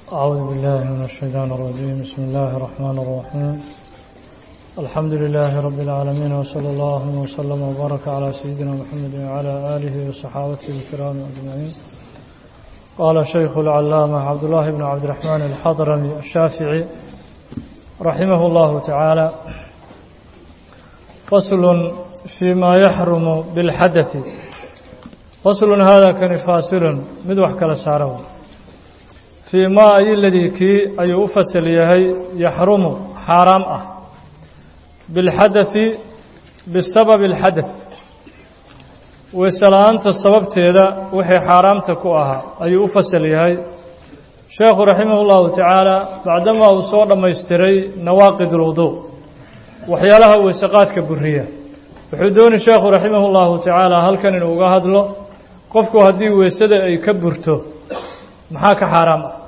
أعوذ بالله من الشيطان الرجيم بسم الله الرحمن الرحيم الحمد لله رب العالمين وصلى الله وسلم وبارك على سيدنا محمد وعلى آله وصحابته الكرام أجمعين قال شيخ العلامة عبد الله بن عبد الرحمن الحضرمي الشافعي رحمه الله تعالى فصل فيما يحرم بالحدث فصل هذا كان فاصل مدوح كلا ساره fii maa ay ladii kii ayuu u fasal yahay yaxrumu xaaraam ah bilxadai bisababi alxadath weysela'aanta sababteeda wixii xaaraamta ku ahaa ayuu u fasal yahay sheekhu raximah llahu tacaala bacdamaa uu soo dhammaystiray nawaaqid ulwuduu waxyaalaha weysaqaadka buriya wuxuu dooni sheekhu raximah llahu tacaala halkan inuu uga hadlo qofku haddii weysada ay ka burto maxaa ka xaaraam ah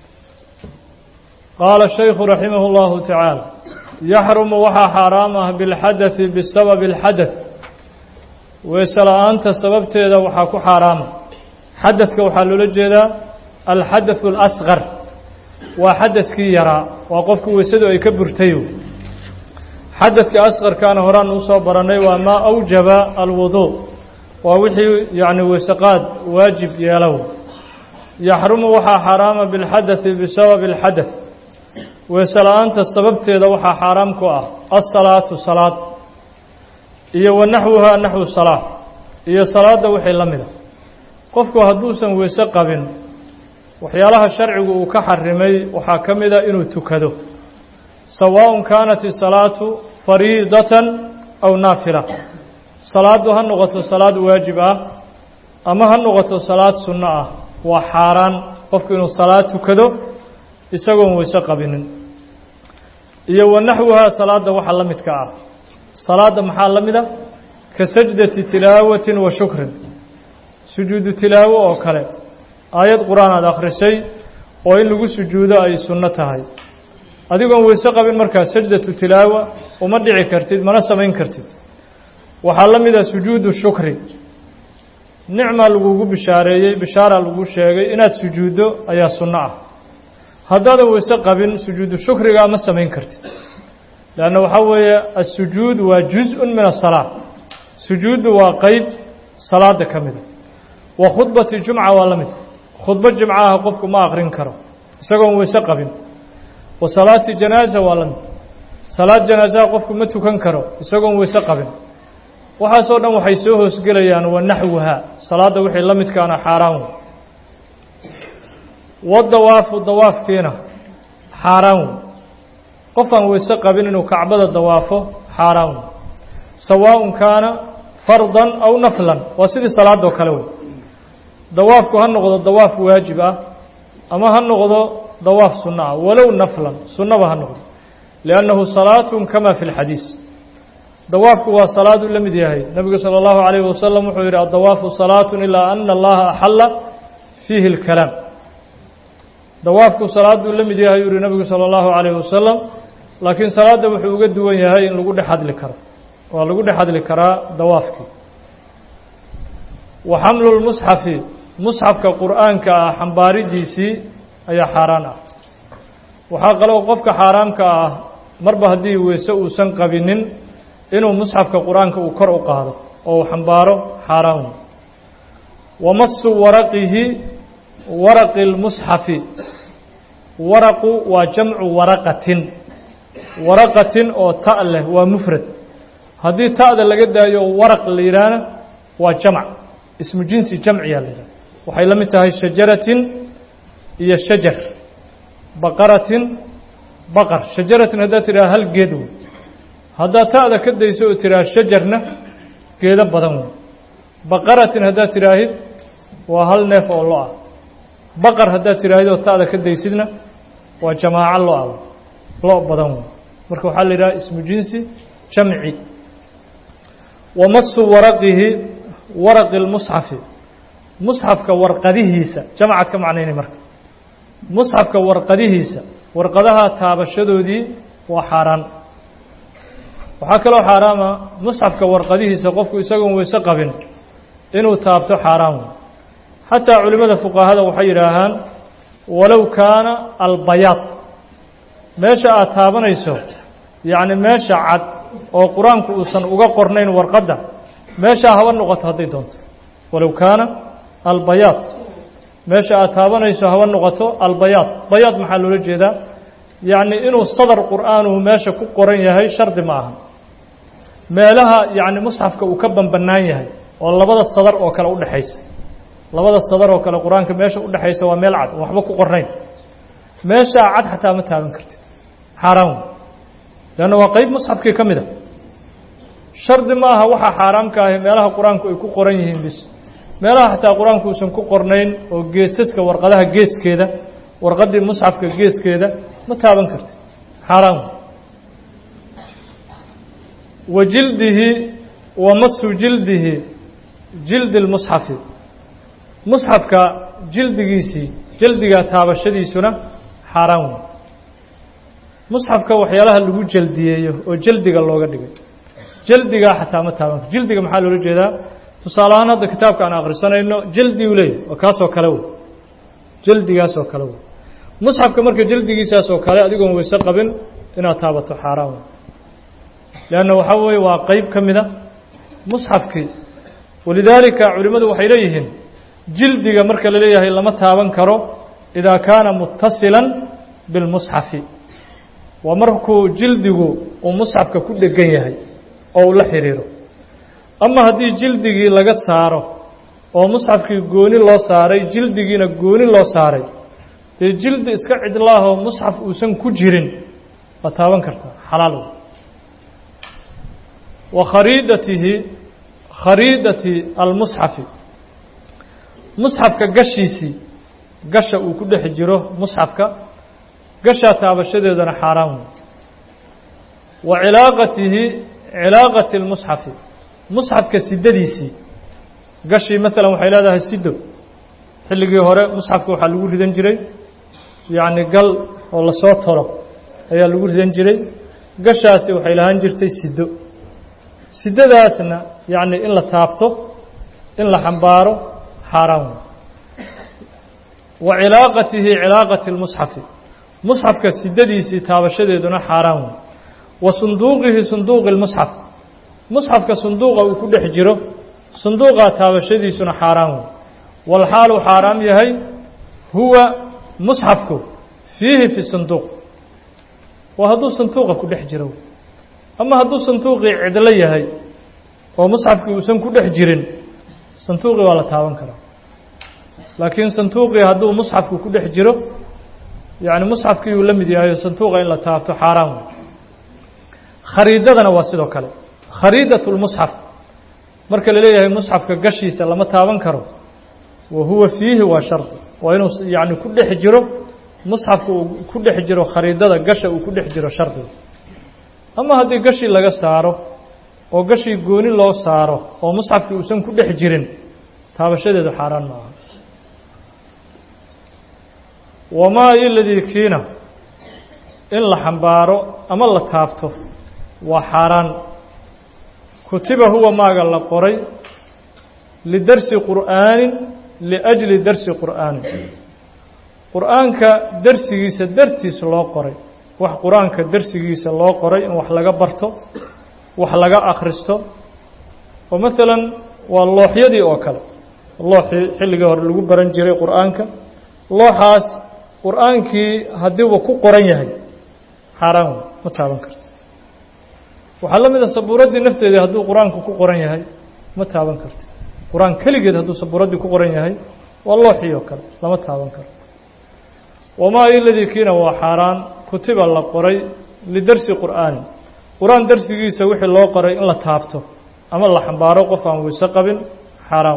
qaala shaykhu raximah اllahu tacaala yaxrumu waxaa xaaraam ah bilxadai bisababi اlxadaث weese la-aanta sababteeda waxaa ku xaaraama xadadka waxaa loola jeedaa alxadaثu اlasqar waa xadaskii yaraa waa qofku weysadu ay ka burtay xadadka asqarkaana horaan usoo baranay waa maa awjaba alwudu waa wixii yani weysaqaad waajib yeelow yaxrumu waxaa xaaraama bilxadai bisababi اlxadaث weese la-aanta sababteeda waxaa xaaraam ku ah asalaatu salaad iyo wa naxwuhaa naxwu salaa iyo salaadda wixii la mida qofku hadduusan weese qabin waxyaalaha sharcigu uu ka xarimay waxaa ka mida inuu tukado sawaaءun kaanat isalaatu fariidatan aw naafila salaaddu ha noqoto salaad waajib ah ama ha noqoto salaad sunno ah waa xaaraan qofku inuu salaad tukado isagoon weyse qabinin iyo wa naxwuhaa salaadda waxa la midka ah salaadda maxaa la mida ka sajdati tilaawatin wa shukrin sujuudu tilaawo oo kale aayad qur-aan aad akhrisay oo in lagu sujuudo ay sunno tahay adigoon weyse qabin markaa sajdatu tilaawa uma dhici kartid mana samayn kartid waxaa la mida sujuudu shukri nicmaa lagugu bishaareeyey bishaaraa lagu sheegay inaad sujuuddo ayaa sunno ah haddaadan weyse qabin sujuudu shukrigaa ma samayn kartid leanna waxaa weeye assujuud waa juz-un min asalaa sujuuddu waa qeyb salaada ka mida wa khudbati jumca waa la mid khudbo jimcaha qofku ma aqrin karo isagoon weyse qabin wa salaati janaaza waa la mid salaad janaasaha qofku ma tukan karo isagoon weyse qabin waxaasoo dhan waxay soo hoosgelayaan wa naxwuhaa salaadda wixii la midkaana xaaraan wey wadawaafu dawaafkiina xaaraan wey qofaan weyse qabin inuu kacbada dawaafo xaaraan wey sawaaءun kaana fardan aw naflan waa sidii salaadoo kale wey dawaafku ha noqdo dawaaf waajib ah ama ha noqdo dawaaf sunno ah walow naflan sunnaba ha noqdo liannahu salaatun kama fi اlxadiis dawaafku waa salaaduu la mid yahay nebigu salى اllahu عalayh wasalam wuxuu yidhi addawaafu salaatu ilaa ana allaha axalla fiihi اlkalaam dawaafku salaaduu la mid yahay yuu yihi nebigu salى اllahu عalayh wasalam laakiin salaadda wuxuu uga duwan yahay in lagu dhex hadli karo waa lagu dhex hadli karaa dawaafkii wa xamlu lmusxafi musxafka qur'aanka ah xambaaridiisii ayaa xaaraan ah waxaa kaloo qofka xaaraamka ah marba haddii weyse uusan qabinin inuu musxafka qur-aanka uu kor u qaado oo uu xambaaro xaaraan wa masu waraqihi waraqi اlmusxafi waraqu waa jamcu waraqatin waraqatin oo ta' leh waa mufrad haddii ta'da laga daayo waraq la yidhaahna waa jamc ismu jinsi jamciyaa la yidhaha waxay la mid tahay shajaratin iyo shajar baqaratin baqar shajaratin haddaad tidhaha hal geed wey haddaad ta'da ka dayso oo tidhaha shajarna geedo badan wey baqaratin haddaad tidhaahid waa hal neef oo lo ah baqar haddaad tidhaahid oo ta'da ka daysidna waa jamaaco lo-a lo badan wey marka waxaa la yidhaha ismu jinsi jamci wa masu waraqihi waraqi lmusxafi musxafka warqadihiisa jamcaad ka macnaynay marka musxafka warqadihiisa warqadaha taabashadoodii waa xaaraan waxaa kaloo xaaraama musxafka warqadihiisa qofku isagoon weyse qabin inuu taabto xaaraan wey xataa culimmada fuqahada waxay yidhaahaan walow kaana albayaad meesha aad taabanayso yacni meesha cad oo qur-aanku uusan uga qornayn warqadda meeshaa haba noqoto hadday doonto walow kaana albayaad meesha aad taabanayso haba noqoto albayaad bayaad maxaa loola jeedaa yacni inuu sadar qur'aanuhu meesha ku qoran yahay shardi ma aha meelaha yacni musxafka uu ka banbanaan yahay oo labada sadar oo kale udhexaysa labada sadar oo kale qur-aanka meesha udhexaysa waa meel cad oo waxba ku qornayn meeshaa cad xataa ma taaban kartid xaaraan leanna waa qeyb musxafkii ka mid a shardi ma aha waxaa xaaraamka ahi meelaha qur-aanku ay ku qoran yihiin bis meelaha xataa qur-aanku uusan ku qornayn oo geesaska warqadaha geeskeeda warqaddii musxafka geeskeeda ma taaban kartid xaaraan wa jildihi wa masu jildihi jildi lmusxafi musxafka jildigiisii jildiga taabashadiisuna xaaraan wey musxafka waxyaalaha lagu jeldiyeeyo oo jeldiga looga dhigay jeldigaa xataa ma taaban karo jildiga maxaa loola jeedaa tusaale ahaan hadda kitaabka aan akhrisanayno jeldi u leeyahy oo kaasoo kale wey jeldigaasoo kale wey musxafka marka jeldigiisaas oo kale adigoon weyse qabin inaad taabato xaaraan wey leanna waxaa weeye waa qeyb ka mida musxafkii walidaalika culimmadu waxay leeyihiin jildiga marka la leeyahay lama taaban karo idaa kaana muttasilan bilmusxafi waa markuu jildigu uu musxafka ku dhegan yahay oo uu la xidhiiro ama haddii jildigii laga saaro oo musxafkii gooni loo saaray jildigiina gooni loo saaray dee jildi iska cidlaahoo musxaf uusan ku jirin waa taaban kartaa xalaal wa khariidatihi khariidati almusxafi musxafka gashiisii gasha uu ku dhex jiro musxafka gashaa taabashadeedana xaaraan wey wa cilaaqatihi cilaaqati lmusxafi musxafka sidadiisii gashii maalan waxay leedahay sido xilligii hore musxafka waxaa lagu ridan jiray yacni gal oo lasoo tolo ayaa lagu ridan jiray gashaasi waxay lahaan jirtay sido sidadaasna yacni in la taabto in la xambaaro xaaraan wey wa cilaaqatihi cilaaqati lmusxafi musxafka sidadiisii taabashadeeduna xaaraan wey wa sunduuqihi sunduuqi lmusxaf musxafka sunduuqa uu ku dhex jiro sunduuqaa taabashadiisuna xaaraan wey walxaaluu xaaraam yahay huwa musxafku fiihi fi sanduuq waa hadduu sanduuqa ku dhex jiro ama hadduu sanduuqii cidlo yahay oo musxafkii uusan ku dhex jirin sanduuqii waa la taaban karaa laakiin sanduuqii hadduu musxafku ku dhex jiro yacni musxafkii uu la mid yahay sanduuqa in la taabto xaaraan wey khariidadana waa sidoo kale khariidat lmusxaf marka la leeyahay musxafka gashiisa lama taaban karo wa huwa fiihi waa shardi waa inuu yacni ku dhex jiro musxafka uu ku dhex jiro khariidada gasha uu ku dhex jiro shardiga ama haddii gashii laga saaro oo gashii gooni loo saaro oo musxafkii uusan ku dhex jirin taabashadeedu xaaraan ma aha wamaa iladii kiina in la xambaaro ama la taabto waa xaaraan kutiba huwa maaga la qoray lidarsi qur'aanin liajli darsi qur'aanin qur'aanka darsigiisa dartiis loo qoray wax qur-aanka darsigiisa loo qoray in wax laga barto wax laga akhristo oo maalan waa looxyadii oo kale looxii xilligii hore lagu baran jiray qur'aanka looxaas qur'aankii haddiiba ku qoran yahay xaaraan wey ma taaban karto waxaa la mid a sabuuraddii nafteedii hadduu qur-aanku ku qoran yahay ma taaban karto qur-aan keligeed hadduu sabuuraddii ku qoran yahay waa looxii oo kale lama taaban karo wamaa iladii kiina waa xaaraan kutiba la qoray lidarsi qur'aani qur-aan darsigiisa wixii loo qoray in la taabto ama la xambaaro qof aan weyse qabin xaaraan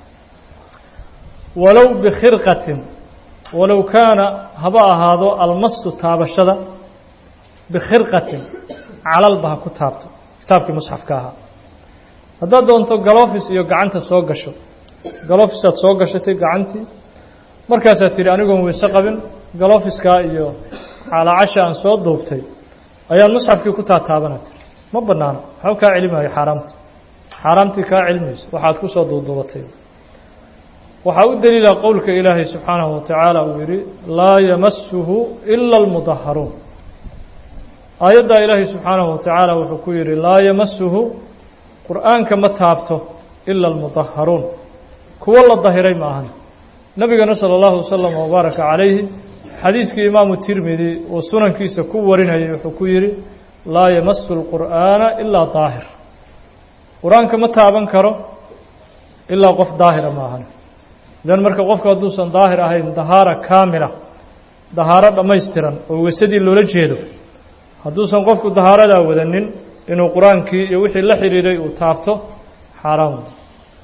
walow bikhirqatin walow kaana haba ahaado almasu taabashada bikhirqatin calalba ha ku taabto kitaabkii musxafka ahaa haddaad doonto galofis iyo gacanta soo gasho galofisaad soo gashatay gacantii markaasaad tidhi anigoon weyse qabin galofiskaa iyo caalacasha aan soo duubtay ayaan musxafkii ku taataabana tiri ma bannaano waxba kaa celimayo xaaraamta xaaraamtii kaa celimayso waxaad ku soo duuduubatay waxaa u deliila qowlka ilaahay subxaanahu wa tacaala uu yidhi laa yamasuhu ila almudaharuun aayaddaa ilaahay subxaanahu wa tacaala wuxuu ku yidhi laa yamasuhu qur'aanka ma taabto ila almudaharuun kuwo la dahiray ma ahan nebigana sala allahu wasalam wabaaraka calayhi xadiiskii imaamu tirmidi uu sunankiisa ku warinayay wuxuu ku yidhi laa yamasu lqur'aana ilaa daahir qur-aanka ma taaban karo ilaa qof daahira ma ahan idan marka qofku hadduusan daahir ahayn dahaara kaamila dahaaro dhammaystiran oo wesadii loola jeedo hadduusan qofku dahaaradaa wadanin inuu qur-aankii iyo wixii la xidhiiray uu taabto xaaraam wey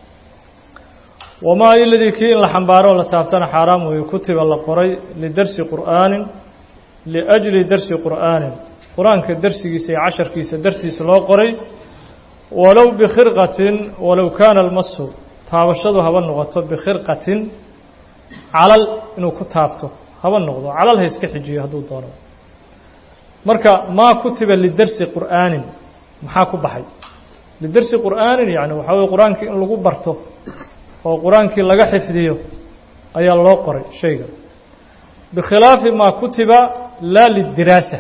wamaa iladii kii in la xambaaroo la taabtana xaaraam weeye kutiba la qoray lidarsi qur'aanin liajli darsi qur'aanin qur-aanka darsigiisa iyo casharkiisa dartiisa loo qoray walow bikhirqatin walow kaana almasu taabashadu haba noqoto bikhirqatin calal inuu ku taabto haba noqdo calal ha iska xijiyo hadduu doono marka maa kutiba lidarsi qur'aanin maxaa ku baxay lidarsi qur'aanin yani waxaa weye qur-aankii in lagu barto oo qur-aankii laga xifdiyo ayaa loo qoray shayga bikhilaafi maa kutiba laa lidiraasa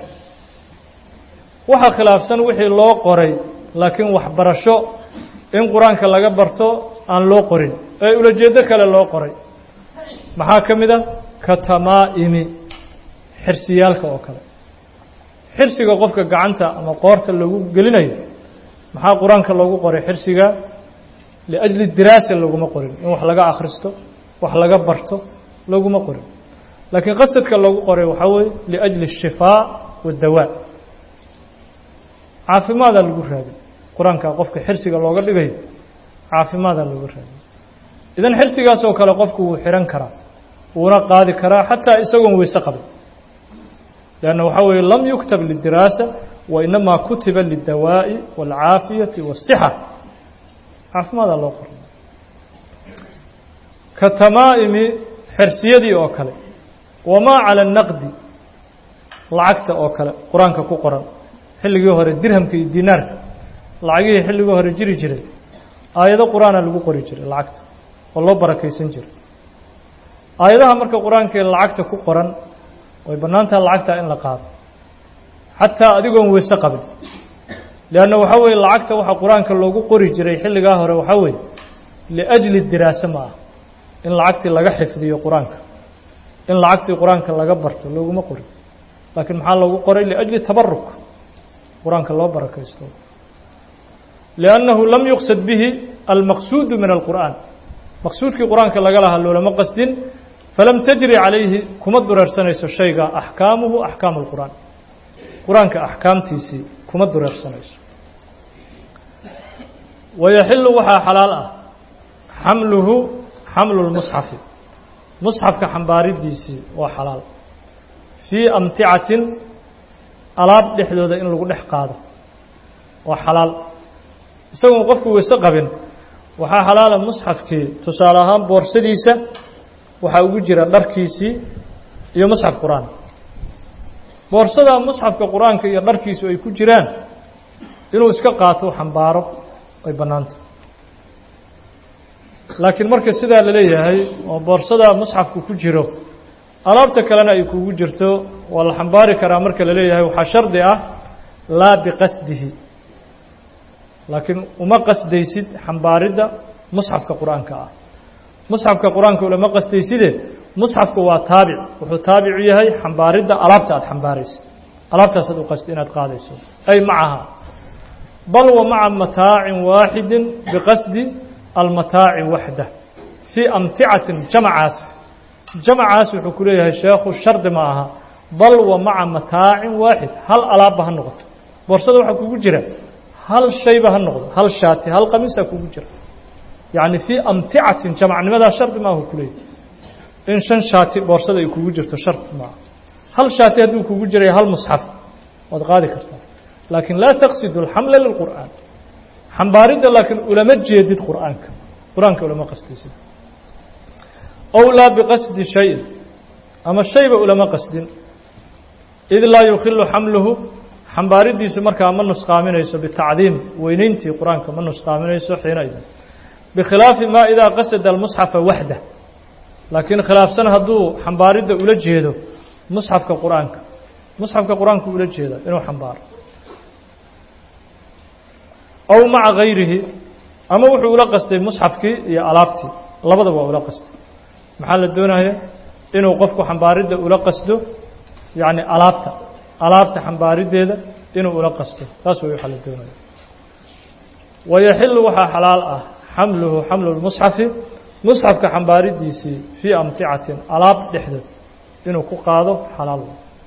waxaa khilaafsan wixii loo qoray laakiin waxbarasho in qur-aanka laga barto aan loo qorin ee ulajeedo kale loo qoray maxaa ka mid a ka tamaa'imi xirsiyaalka oo kale xirsiga qofka gacanta ama qoorta lagu gelinayo maxaa qur-aanka loogu qoray xirsiga liajli diraasa laguma qorin in wax laga akhristo wax laga barto laguma qorin laakiin qasadka loogu qoray waxaa weeye liajli الshifaa waاdawaa caafimaadaa lagu raadin qur-aanka qofka xirsiga looga dhigayo caafimaadaa looga raadin idan xirsigaas oo kale qofku wuu xihan karaa wuuna qaadi karaa xataa isagoon weyse qabin لأnna waxaa weeye lam yuktab lidiraasa wainamaa kutiba lidawaaءi wاlcaafiyati wالصxa caafimaadaa loo qoray ka tamaa'imi xersiyadii oo kale wamaa calى الnaqdi lacagta oo kale qur-aanka ku qoran xilligii hore dirhamka iyo dinaarka lacagihii xilligii hore jiri jiray aayado qur-aana lagu qori jiray lacagta oo loo barakaysan jiray aayadaha marka qur-aankaee lacagta ku qoran way bannaantaha lacagtaa in la qaado xataa adigoon weyse qabin leanna waxaa weeye lacagta waxaa qur-aanka loogu qori jiray xilligaa hore waxaa weeye liajli diraase ma ah in lacagtii laga xifdiyo qur-aanka in lacagtii qur-aanka laga barto looguma qorin laakiin maxaa loogu qoray liajli tabaruk qur-aanka loo barakaysto liannahu lam yuqsad bihi almaqsuudu min alqur'aan maqsuudkii qur-aanka laga lahaa loolama qasdin falam tajri calayhi kuma dureersanayso shayga axkaamuhu axkaamu اlqur'aan qur-aanka axkaamtiisii kuma dureersanayso wayaxilu waxaa xalaal ah xamluhu xamlu lmusxafi musxafka xambaaridiisii waa xalaal fii amticatin alaab dhexdooda in lagu dhex qaado waa xalaal isagoon qofku weyse qabin waxaa xalaala musxafkii tusaale ahaan boorsadiisa waxaa ugu jira dharkiisii iyo musxaf qur-aan boorsada musxafka qur-aanka iyo dharkiisu ay ku jiraan inuu iska qaato xambaaro ay bannaanta laakiin marka sidaa la leeyahay oo boorsada musxafku ku jiro alaabta kalena ay kugu jirto waa la xambaari karaa marka la leeyahay waxaa shardi ah laa biqasdihi laakiin uma qasdaysid xambaaridda musxafka qur-aanka ah musxafka qur-aanka ulama qastayside musxafku waa taabic wuxuu taabicu yahay xambaaridda alaabta aad xambaaraysid alaabtaasaad u qasti inaad qaadayso ay macaha bal wa maca mataacin waaxidi biqasdi almataaci waxda fii amticatin jamacaas jamacaas wuxuu ku leeyahay sheekhu shardi ma aha bal wa maca mataacin waaxid hal alaabba ha noqoto boorsada waxaa kugu jira hal shayba ha noqdo hal shaati hal qamiisaa kugu jira yacni fii amticatin jamacnimadaa shardi maahu ku leeyahy in shan shaati boorsada ay kugu jirto shardi maaha hal shaati hadduu kugu jiray hal musxaf waad qaadi kartaa laakiin laa taqsidu alxamla lilqur'aan xambaaridda laakiin ulama jeedid qur'aanka qur-aanka ulama qastaysid ow laa biqasdi shayin ama shayba ulama qasdin id laa yukhilu xamluhu xambaaridiisu markaa ma nusqaaminayso bitacdiim weyneyntii qur-aanka ma nusqaaminayso xiina idin bikhilaafi maa idaa qasada almusxafa waxda laakiin khilaafsan hadduu xambaaridda ula jeedo musxafka qur-aanka musxafka qur-aanka ula jeeda inuu xambaaro aw maca gayrihi ama wuxuu ula qastay musxafkii iyo alaabtii labadaba waa ula qastay maxaa la doonaya inuu qofku xambaaridda ula qasdo yacni alaabta alaabta xambaariddeeda inuu ula qasto taas way waxaa la doonaya wayaxilu waxaa xalaal ah xamluhu xamlu lmusxafi musxafka xambaaridiisii fii amticatin alaab dhexdeed inuu ku qaado xalaal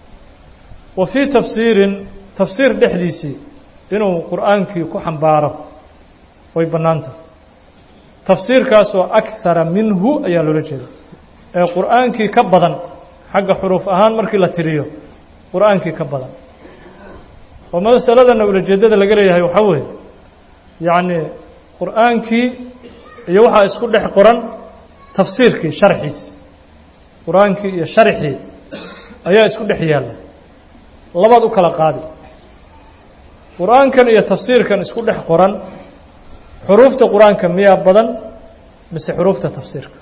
wa fii tafsiirin tafsiir dhexdiisii inuu qur'aankii ku xambaaro way bannaanta tafsiirkaasoo akara minhu ayaa loola jeeda ee qur'aankii ka badan xagga xuruuf ahaan markii la tiriyo qur'aankii ka badan oo masaladana ulajeedada laga leeyahay waxaa weeye yacni qur'aankii iyo waxaa isku dhex qoran tafsiirkii sharxiisi qur-aankii iyo sharxii ayaa isku dhex yaalla labaad u kala qaadi qur-aankan iyo tafsiirkan isku dhex qoran xuruufta qur-aanka miyaa badan mise xuruufta tafsiirka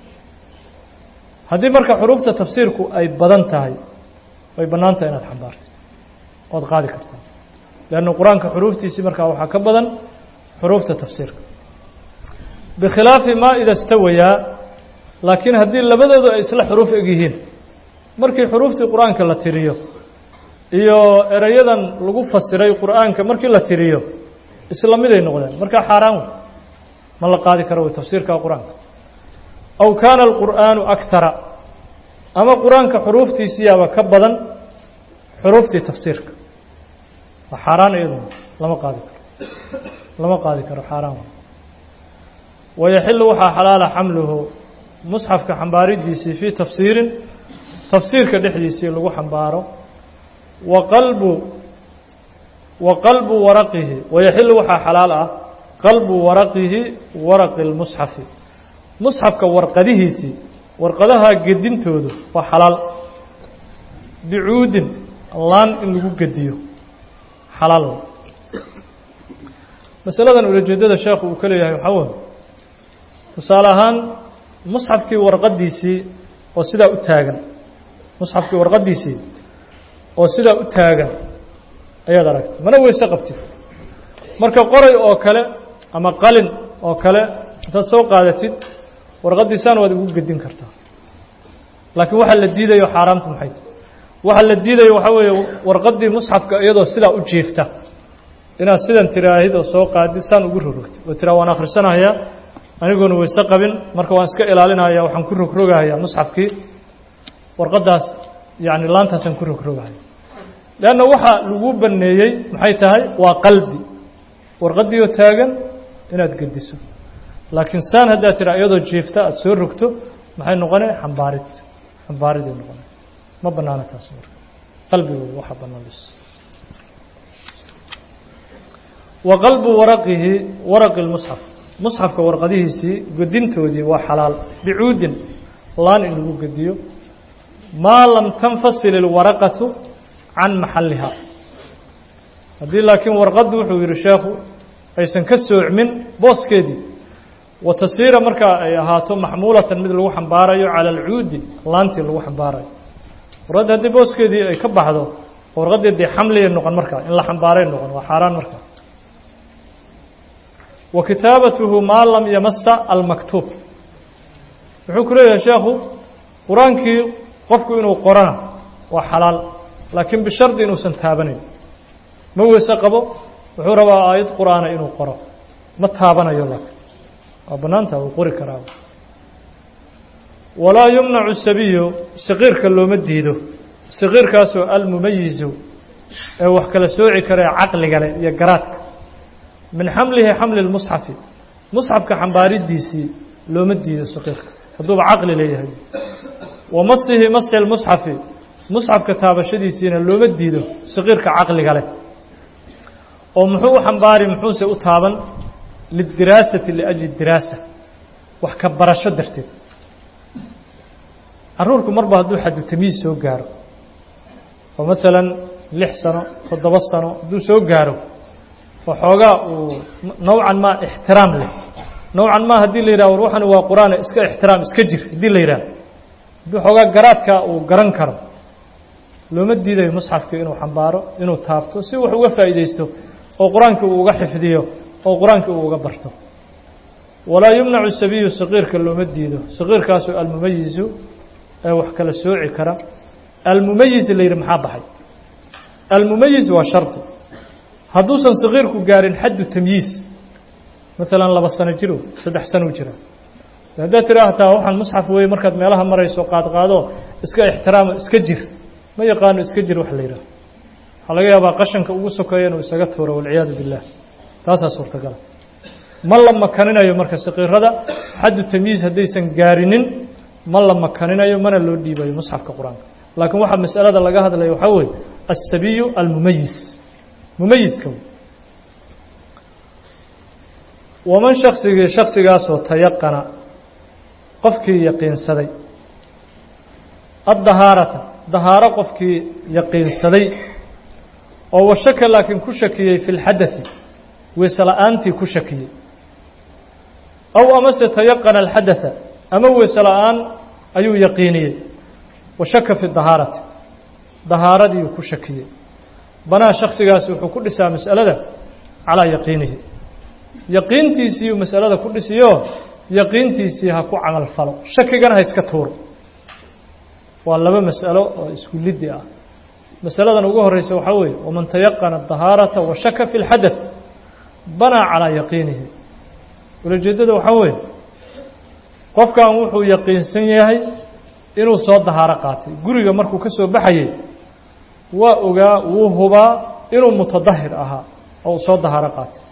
haddii marka xuruufta tafsiirku ay badan tahay way bannaan tahay inaad xambaartid oad qaadi kartaa leanna qur-aanka xuruuftiisii markaa waxaa ka badan xuruufta tafsiirka bikhilaafi maa ida stawayaa laakiin haddii labadoodu ay isla xuruuf eg yihiin markii xuruuftii qur-aanka la tiriyo iyo erayadan lagu fasiray qur'aanka markii la tiriyo isla miday noqdeen markaa xaaraan wey ma la qaadi karo wey tafsiirka qur-aanka aw kaana alqur'aanu akara ama qur-aanka xuruuftiisiyaaba ka badan xuruuftii tafsiirka waa xaaraan iyaduna lama qaadi karo lama qaadi karo xaaraan wey wayaxilu waxaa xalaala xamluhu musxafka xambaaridiisii fii tafsiirin tafsiirka dhexdiisii lagu xambaaro wa qalbu wa qalbu waraqihi wayaxilu waxaa xalaal ah qalbu waraqihi waraqi lmusxafi musxafka warqadihiisii warqadaha gedintoodu waa xalaal bicuudin laan in lagu gediyo xalaal masaladan ulajeedada sheekhu uu ka leeyahay waxaa wey tusaale ahaan musxafkii warqadiisii oo sidaa u taagan musxafkii warqadiisii oo sidaa u taagan ayaad aragtay mana weyse qabtid marka qoray oo kale ama qalin oo kale intaad soo qaadatid warqadiisaan waad igu gedin kartaa laakiin waxaa la diidayo xaaraamta maxay tahy waxaa la diidayo waxaa weeye warqaddii musxafka iyadoo sidaa u jiifta inaad sidan tiraahid oo soo qaadid saan ugu rogrogtid oo tiraa waan akhrisanahayaa anigoona weyse qabin marka waan iska ilaalinaya waxaan ku rogrogahayaa musxafkii warqaddaas yacni laantaasaan ku rogrogahaya leanna waxa lagu banneeyey maxay tahay waa qalbi warqaddiioo taagan inaad gediso laakiin saan haddaad tiraa iyadoo jiifta aada soo rogto maxay noqonay xambaarid xambaariday noqonay ma bannaana taas marka qalbigu waxa bannaan bis wa qalbu waraqihi waraqi lmusxaf musxafka warqadihiisii gedintoodii waa xalaal bicuudin laan in lagu gediyo maa lam tanfasil ilwaraqatu can maxalliha haddii laakiin warqaddu wuxuu yidhi sheekhu aysan ka soocmin booskeedii wa tasiira markaa ay ahaato maxmuulatan mid lagu xambaarayo cala alcuudi laantii lagu xambaarayo warqadda haddii booskeedii ay ka baxdo warqaddii dee xamliyay noqon markaa in la xambaaray noqon waa xaaraan markaa wa kitaabatuhu maa lam yamasa almaktuub wuxuu ku leeyahay sheekhu qur-aankii qofku inuu qorana waa xalaal laakiin bishardi inuusan taabanayn ma weyse qabo wuxuu rabaa aayad qur-aana inuu qoro ma taabanayo laakiin waa bannaantaa wuu qori karaa walaa yumnacu sabiyu saqiirka looma diido saqiirkaasoo almumayizu ee wax kala sooci kara ee caqliga leh iyo garaadka min xamlihi xamli lmusxafi musxafka xambaaridiisii looma diido saqiirka hadduuba caqli leeyahay wa masihi masxi lmusxafi musxafka taabashadiisiina looma diido saqiirka caqliga leh oo muxuu u xambaari muxuuse u taaban lidiraasati liajli diraasa wax ka barasho darteed caruurku marba hadduu xadu tamiis soo gaaro oo maalan lix sano toddoba sano hadduu soo gaaro oo xoogaa uu nowcan maa ixtiraam leh nowcan maa haddii la yidhah war waxani waa qur-aan iska ixtiraam iska jir haddii la yidhah hadduu xoogaa garaadka uu garan karo looma diidayo musxafka inuu xambaaro inuu taabto si wax uga faa'iidaysto oo qur-aankii uu uga xifdiyo oo qur-aankii uu uga barto walaa yumnacu sabiyu saqiirka looma diido saqiirkaasu almumayizu ee wax kala sooci kara almumayiz la yidhi maxaa baxay almumayiz waa shardi hadduusan saqiirku gaarin xaddu tamyiiz maalan laba sano jiro saddex sano jira haddaad tira hataa waxaan musxaf weeye markaad meelaha marayso qaadqaado iska ixtiraamo iska jir ma yaqaano iska jir wax la yidhaah waxaa laga yaabaa qashanka ugu sokeeya inuu isaga tuuro walciyaadu billah taasaa suurtagala ma la makaninayo marka saqiirada xaddu tamyiiz haddaysan gaarinin ma la makaninayo mana loo dhiibayo musxafka qur-aanka laakiin waxaa masalada laga hadlaya waxaa weeye aلsabiyu almumayiz mumayiska waman shaksigii shaksigaasoo tayaqana qofkii yaqiinsaday addahaarata dahaaro qofkii yaqiinsaday oo washaka laakiin ku shakiyey fi lxadai weyse la-aantii ku shakiyey aw amase tayaqana alxadaa ama weyse la-aan ayuu yaqiiniyey washaka fi dahaarati dahaaradii ku shakiyey banaa shaksigaasi wuxuu ku dhisaa mas'alada calaa yaqiinihi yaqiintiisiiu masalada ku dhisiyo yaqiintiisii ha ku camal falo shakigana ha iska tuuro waa laba mas'alo oo isku liddi ah masaladan ugu horeysa waxaa weeye waman tayaqana dahaarata wa shaka fi اlxadaث banaa calaa yaqiinihi ulajeeddada waxaa weeye qofkan wuxuu yaqiinsan yahay inuu soo dahaaro qaatay guriga markuu ka soo baxayey waa ogaa wuu hubaa inuu mutadahir ahaa oo uu soo dahaaro qaatay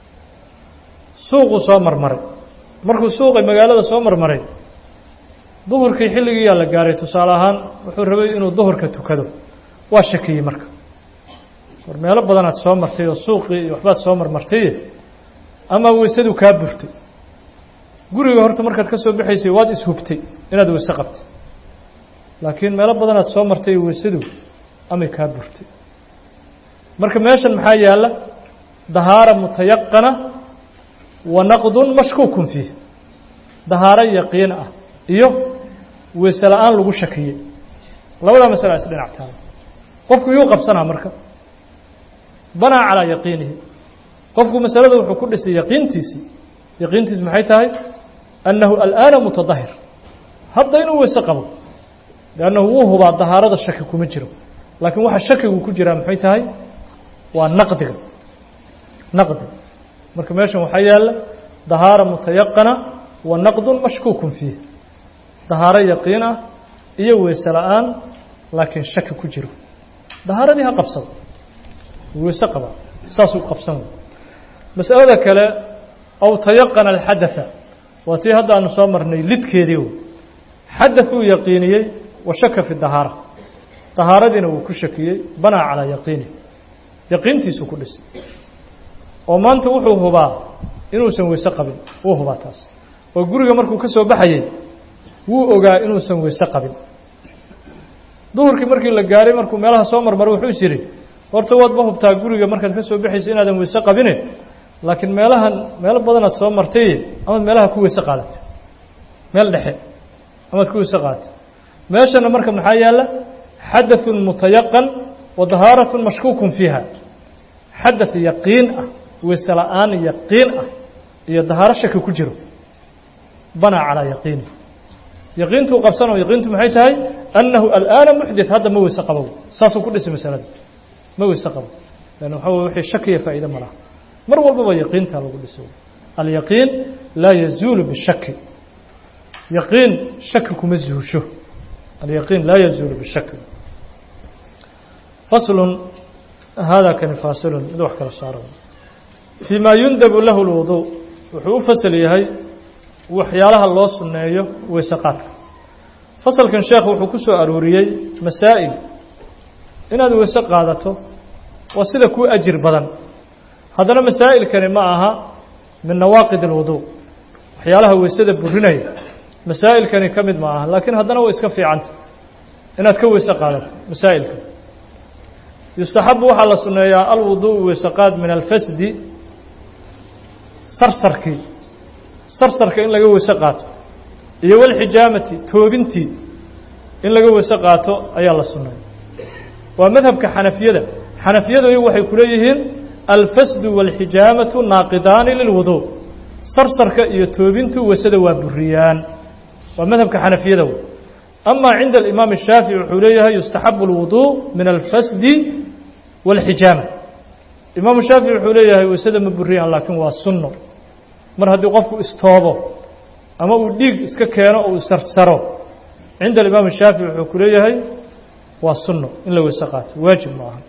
suuquu soo marmaray markuu suuqay magaalada soo marmaray duhurkii xilligiiyaa la gaaray tusaale ahaan wuxuu rabay inuu duhurka tukado waa shakiyey marka war meelo badanaad soo martay oo suuqii iyo waxbaad soo marmartay ama weysadu kaa burtay guriga horta markaad ka soo baxaysay waad ishubtay inaad weyse qabtay laakiin meelo badanaad soo martay weysadu amay kaa burtay marka meeshan maxaa yaalla dahaara mutayaqana wa naqdun mashkuukun fiih dahaaro yaqiin ah iyo weyse la-aan lagu shakiyey labadaa masala is dhinac taala qofku yuu qabsanaa marka banaa calaa yaqiinihi qofku masalada wuxuu ku dhisay yaqiintiisii yaqiintiisi maxay tahay annahu al'aana mutadahir hadda inuu weyse qabo liannahu wuu hubaa dahaarada shaki kuma jiro laakiin waxa shakigu ku jiraa maxay tahay waa naqdiga naqdi marka meeshan waxaa yaalla dahaara mutayaqana wa naqdun mashkuukun fiih dahaaro yaqiin ah iyo weyse la-aan laakiin shaki ku jiro dahaaradii ha qabsado weyse qaba saasuu qabsan masalada kale aw tayaqana alxadaa waa tii hadda aanu soo marnay lidkeedii w xadaثuu yaqiiniyey wa shaka fi dahaara dahaaradiina wuu ku shakiyey banaa calaa yaqiini yaqiintiisuu ku dhisay oo maanta wuxuu hubaa inuusan weyse qabin wuu hubaa taas oo guriga markuu ka soo baxayey wuu ogaa inuusan weyse qabin duhurkii markii la gaaray markuu meelaha soo marmaro wuxuu is yidhi horta waad ma hubtaa guriga markaad ka soo baxaysa inaadan weyse qabine laakiin meelahan meelo badanaad soo martay amaad meelaha ku weyse qaadatay meel dhexe amaad ku weyse qaadatay meeshana marka maxaa yaalla xadaثun mutayaqan wa dahaaratun mashkuukun fiiha xadaث yaqiin ah weyse la-aan yaqiin ah iyo dahaaro shaki ku jiro banaa calaa yaqiini yaqiintuu qabsanoo yaqiintu maxay tahay annahu al'aana muxdit hadda ma weyse qabow saasuu ku dhisay masalada ma weyse qabo lan waxa wey wixii shakiya faa'iide ma laha mar walbaba yaqiintaa lagu dhisay alyaqiin laa yazuulu bishaki yaqiin shaki kuma zuusho alyaqiin laa yazuulu bishaki faslun hada kani faasilun mid wax kala saaro fii ma yundabu lahu lwuduu wuxuu u fasal yahay waxyaalaha loo sunneeyo weyse qaadka fasalkan sheekh wuxuu ku soo arooriyey masaa'il inaad weyse qaadato waa sida kuu ajir badan haddana masaa'ilkani ma aha min nawaaqid alwuduu waxyaalaha weysada burinaya masaa'ilkani ka mid ma aha laakiin haddana way iska fiicanta inaad ka weyse qaadato masaa'ilkan yustaxabu waxaa la sunneeyaa alwuduءu weyse qaad min alfasdi sarsarkii sarsarka in laga weyse qaato iyo walxijaamati toobintii in laga weyse qaato ayaa la sunnay waa madhabka xanafiyada xanafiyadu iyagu waxay ku leeyihiin alfasdu waalxijaamatu naaqidaani lilwuduu sarsarka iyo toobintu weysada waa buriyaan waa madhabka xanafiyada wey ama cinda alimaam الshaafici wuxuu leeyahay yustaxabu اlwuduu min alfasdi wاlxijaama imaamu shaafici wuxuu leeyahay weysada ma buriyaan laakiin waa sunno mar haddii qofku istoobo ama uu dhiig iska keeno oo uu sarsaro cinda alimaam الshaafici wuxuu ku leeyahay waa sunno in la weyse qaato waajib ma aha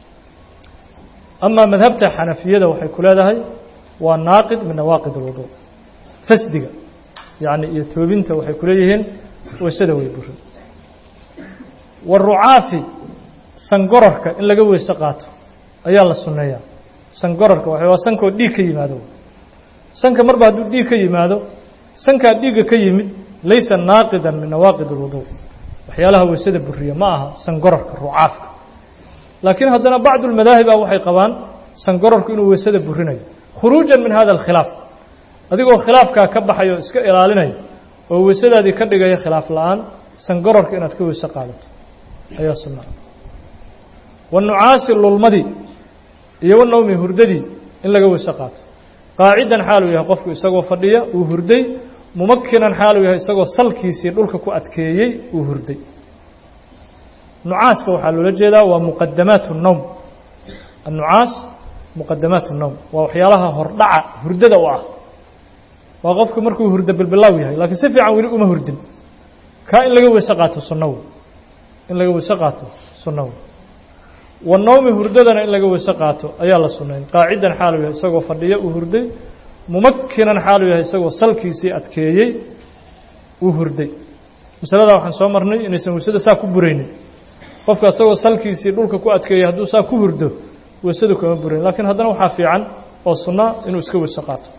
ama madhabta xanafiyada waxay ku leedahay waa naaqid min nawaaqid اlwuduu fasdiga yani iyo toobinta waxay ku leeyihiin weysada way buri warucaafi sangorarka in laga weyse qaato ayaa la sunneeyaa sangorarka waxa waa sankoo dhiig ka yimaado sanka marba hadduu dhiig ka yimaado sankaa dhiigga ka yimid laysa naaqidan min nawaaqid اlwuduu waxyaalaha weysada buriya ma aha sangorarka rucaafka laakiin haddana bacdu lmadaahiba waxay qabaan sangorarku inuu weysada burinayo khuruujan min hada alkhilaaf adigoo khilaafkaa ka baxayo o iska ilaalinaya oo weysadaadii ka dhigaya khilaaf la-aan sangorarka inaad ka weyse qaadato ayaa sunnaa wanucaasi lulmadii iyo wanawmi hurdadii in laga weyse qaato qaacidan xaaluu yahay qofku isagoo fadhiya uu hurday mumakinan xaaluu yahay isagoo salkiisii dhulka ku adkeeyey uu hurday nucaaska waxaa loola jeedaa waa muqadamaat الnowm annucaas muqadamaat الnowm waa waxyaalaha hordhaca hurdada u ah waa qofku markuu hurdo bilbilaaw yahay laakiin si fiican weli uma hurdin kaa in laga weyse qaato sunnaw in laga weyse qaato sunnaw wanawmi hurdadana in laga weyse qaato ayaa la sunnayn qaacidan xaaluu yahay isagoo fadhiya uu hurday mumakinan xaaluu yahay isagoo salkiisii adkeeyey uu hurday masaladaa waxaan soo marnay inaysan weysada saa ku buraynin qofka isagoo salkiisii dhulka ku adkeeyey hadduu saa ku hurdo weysadu kama burayn lakiin haddana waxaa fiican oo sunnaa inuu iska weyse qaato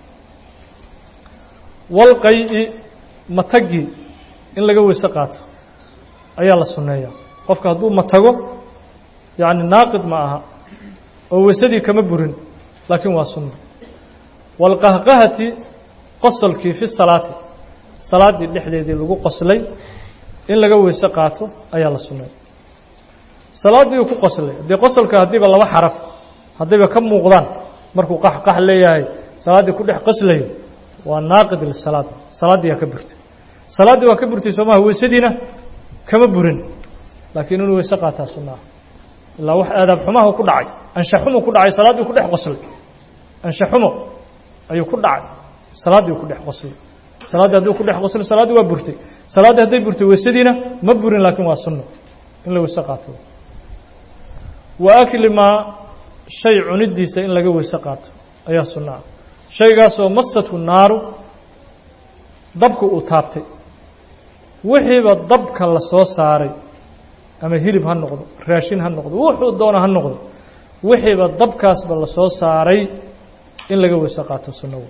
walqay-i matagii in laga weyse qaato ayaa la sunneeyaa qofka hadduu matago yacni naaqid ma aha oo weysadii kama burin laakiin waa sunna waalqahqahati qosolkii fi salaati salaaddii dhexdeedii lagu qoslay in laga weyse qaato ayaa la sunneeya salaaddii uu ku qoslay haddii qosolka haddiiba laba xaraf haddayba ka muuqdaan markuu qaxqax leeyahay salaaddii ku dhex qoslayo waa naaqid lisalaad salaaddii yaa ka burtay salaaddii waa ka burtay soo maha weysadiina kama burin laakiin inuu weyse qaataa sunnaah ilaa wax aadaab xumaha ku dhacay anshaxumo ku dhacay salaaddii ku dhex qoslay anshaxumo ayuu ku dhacay salaaddii ku dhex qoslay salaaddii hadduu ku dhex qoslay salaaddii waa burtay salaaddii hadday burtay weysadiina ma burin laakiin waa sunno in la weyse qaato wa akli maa shay cunidiisa in laga weyse qaato ayaa sunno ah shaygaasoo masatu naaru dabka uu taabtay wixiiba dabka la soo saaray ama hilib ha noqdo raashin ha noqdo wuxuu doona ha noqdo wixiiba dabkaasba la soo saaray in laga weyse qaato sunnawo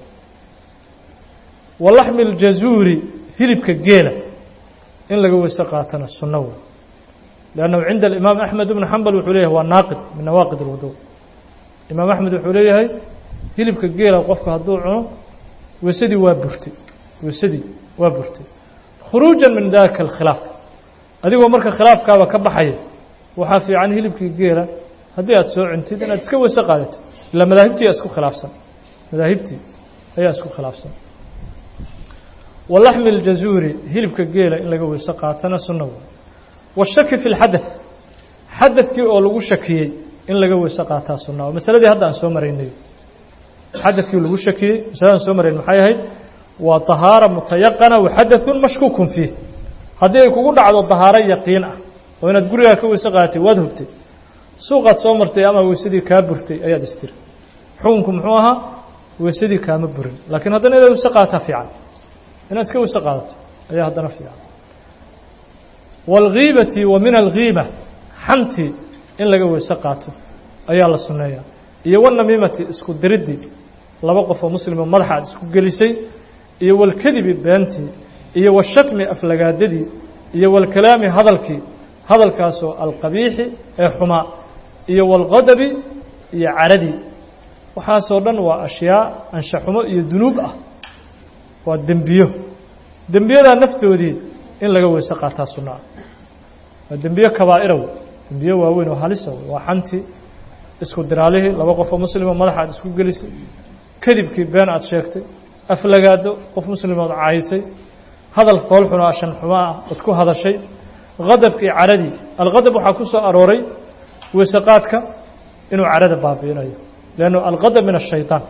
wa laxmi ljazuuri hilibka geela in laga weyse qaatona sunnawo liannahu cinda alimaam axmed ibnu xambal wuxuu leeyahay waa naaqid min nawaaqid alwudu imaam axmed wuxuu leeyahay hilibka geela qofku hadduu cuno weysadii waa burtay weysadii waa burtay khuruujan min dalika alkhilaaf adigoo marka khilaafkaaba ka baxaya waxaa fiican hilibkii geela haddii aad soo cuntid inaad iska weyse qaadatid ilaa madaahibtii aa isku khilaafsan madaahibtii ayaa isku khilaafsan wa laxmi ljazuuri hilibka geela in laga weyse qaatana sunna wey washaki fi lxadaث xadadkii oo lagu shakiyey in laga weyse qaataa sunna o masaladii hadda aan soo maraynay xadadkii lagu shakiyey masaladaan soo marayn maxay ahayd waa طahaara mutayaqana waxadaثun mashkuukun fiih haddii ay kugu dhacdo طahaaro yaqiin ah oo inaad gurigaa ka weyse qaadatay waad hubtay suuqaad soo martay ama weysadii kaa burtay ayaad istiri xukunku muxuu ahaa weysadii kaama burin laakiin haddana inaad weyse qaadataa fiican inaad iska weyse qaadato ayaa haddana fiican wاlghiibati wa min alghiiba xantii in laga weyse qaato ayaa la sunneeyaa iyo wanamiimati isku diriddii laba qof oo muslimo madaxa aad isku gelisay iyo walkadibi beentii iyo washatmi aflagaadadii iyo walkalaami hadalkii hadalkaasoo alqabiixi ee xumaa iyo walqadabi iyo caradii waxaasoo dhan waa ashyaa anshaxumo iyo dunuub ah waa dembiyo dembiyadaa naftoodii in laga weyse qaataa sunno ah waa dembiye kabaa'irow dembiye waaweyn oo halisa waa xantii isku diraalihii laba qof oo muslima madaxa aad isku gelisay kadibkii been aad sheegtay aflagaado qof muslimood caysay hadal foolxun oo ashan xumo ah ood ku hadashay qadabkii caradii alqadab waxaa ku soo arooray weesaqaadka inuu carada baabi'inayo leannu alqadab min ashayطaan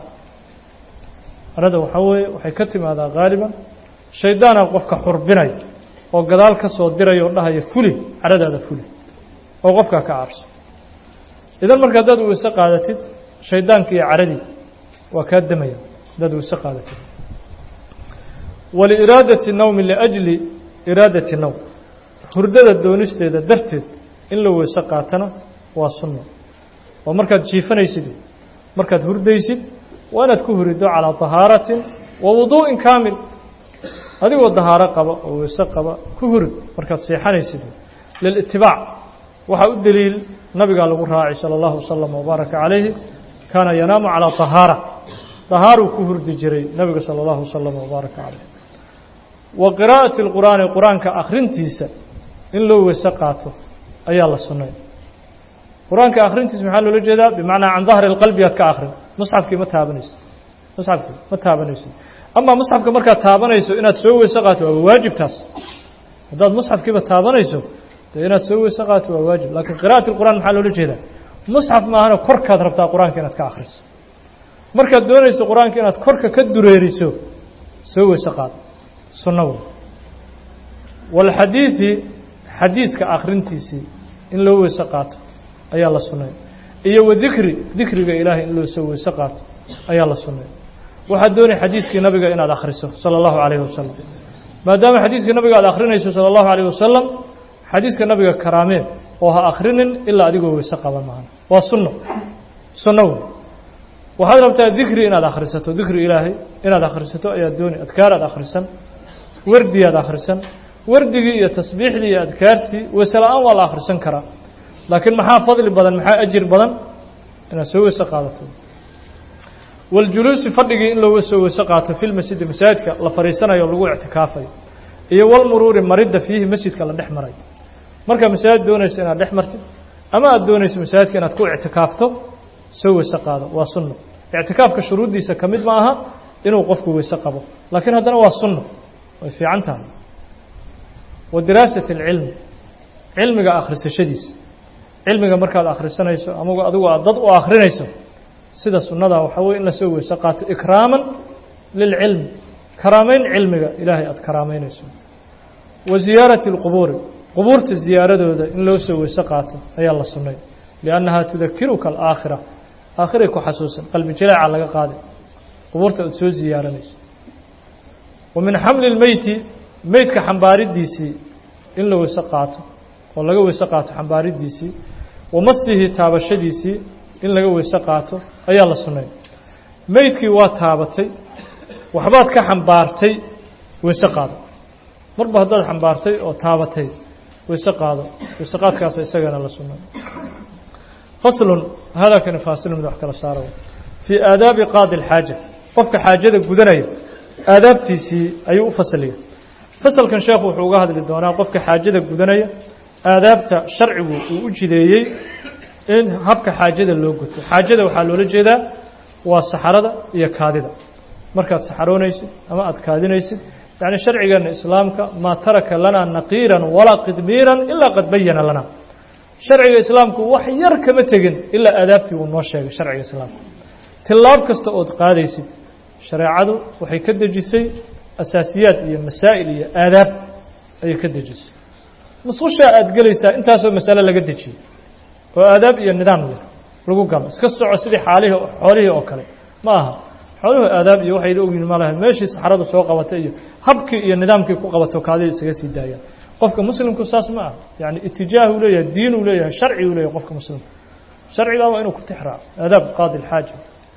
carada waxaa weeye waxay ka timaadaa haaliban shaydaana qofka xurbinaya oo gadaal ka soo diraya oo dhahaya fuli caradaada fuli oo qofkaa ka cabso idan marka haddaad weyse qaadatid shaydaankii iyo caradii waa kaa demaya haddaad weyse qaadatid waliiraadati nawmi liajli iraadati nawm hurdada doonisteeda darteed in la weyse qaatana waa sunno oo markaad jiifanaysid markaad hurdaysid waa inaad ku hurido calaa tahaaratin wa wuduu'in kaamil adigoo dahaaro qaba oo weyse qaba ku hurid markaad seexanaysid lilitibaac waxaa u deliil nabigaa lagu raacay salى اllahu wasalam wbaaraka calayhi kaana yanaamu calaa طahaara طahaaruu ku hurdi jiray nabiga salى اllahu wasalam wbaaraka calayh wa qiraa'ati اlqur'aani qur-aanka akhrintiisa in loo weyse qaato ayaa la sunnay qur-aanka akhrintiisa maxaa loola jeedaa bimacnaa can dahri اlqalbi aad ka akhrin musxafkii ma taabanayso musxafkii ma taabanayso ama musxafka markaad taabanayso inaad soo weyse qaato waaba waajib taas haddaad musxafkiiba taabanayso dee inaad soo weyse qaato waa waajib laakiin qira'at اlqur'an maxaa loola jeedaa musxaf maahana korkaad rabtaa qur-aanka inaad ka akhriso markaad doonayso qur-aanka inaad korka ka dureeriso soo weyse qaado sunno wey walxadiidi xadiiska akhrintiisii in loo weyse qaato ayaa la sunnay iyo wadikri dikriga ilaahay in loo soo weyse qaato ayaa la sunnay waxaad doonay xadiiskii nabiga inaad akhriso salى اllahu calayhi wasalam maadaama xadiiskii nabiga aad akhrinayso salى اllahu alayh wasalam xadiiska nabiga karaamee oo ha akhrinin ilaa adigoo weyse qaban maana waa sunno sunno wey waxaad rabtaa dikri inaad akhrisato dikri ilaahay inaad akhrisato ayaa dooni adkaar aad akhrisan wardi aad akhrisan wardigii iyo tasbiixdii iyo adkaartii weyse la-aan waa la akhrisan karaa laakiin maxaa fadli badan maxaa ajir badan inaad soo weyse qaadato waljuluusi fadhigii in loo soo weyse qaato fi lmasjidi masaajidka la fadhiisanayo lagu ictikaafayo iyo walmuruuri maridda fiihi masjidka la dhex maray markaa masaajid doonayso inaad dhex martid ama aad doonayso masaajidka inaad ku ictikaafto soo weyse qaado waa sunno ictikaafka shuruuddiisa ka mid ma aha inuu qofku weyse qabo laakiin haddana waa sunno way fiican tahay wa diraasati alcilmi cilmiga akhrisashadiisa cilmiga markaad akhrisanayso ama adigu aad dad u akhrinayso sida sunnada waxaa weye in la soo weyse qaato ikraaman lilcilmi karaamayn cilmiga ilaahay aada karaameynayso wa ziyaarati اlqubuuri qubuurta ziyaaradooda in loo soo weyse qaato ayaa la sunnay liannahaa tudakiruka alaakhira aakhiray ku xasuusan qalbi jaleeca laga qaaday qubuurta aad soo ziyaaranayso wa min xamli اlmeyti meydka xambaaridiisii in la weyse qaato oo laga weyse qaato xambaaridiisii wa masihi taabashadiisii in laga weyse qaato ayaa la sunnay meydkii waa taabatay waxbaad ka xambaartay weyse qaado marba haddaad xambaartay oo taabatay weyse qaado weyse qaadkaasa isagana la sunnay faslun hadalkani faasilun mid wax kala saaro fii aadaabi qaadi alxaaja qofka xaajada gudanaya aadaabtiisii ayuu u fasliya fasalkan sheekhu wuxuu uga hadli doonaa qofka xaajada gudanaya aadaabta sharcigu uu u jideeyey in habka xaajada loo guto xaajada waxaa loola jeedaa waa saxarada iyo kaadida markaad saxaroonaysid ama aad kaadinaysid yacni sharcigeena islaamka maa taraka lanaa naqiiran walaa qidmiiran ilaa qad bayana lana sharciga islaamku wax yar kama tegin ilaa aadaabtii uu noo sheegay sharciga islaamka tillaab kasta ood qaadaysid shareecadu waxay ka dejisay asaasiyaad iyo masaa'il iyo aadaab ayay ka dejisay musqushaa aad gelaysaa intaasoo masale laga dejiyey oo aadaab iyo nidaam leh lagu galo iska soco sidii xaalihii xoolihii oo kale ma aha xooluhu aadaab iyo waxay ogyihin ma laha meeshii saxradu soo qabatay iyo habkii iyo nidaamkii ku qabato kaadida isaga sii daayaan qofka muslimku saas ma aha yani itijaah uu leeyahay diin uu leeyahay sharci uu leeyahay qofka muslimka sharcigaa waa inuu ku tixraaco aadaab qaadi alxaaja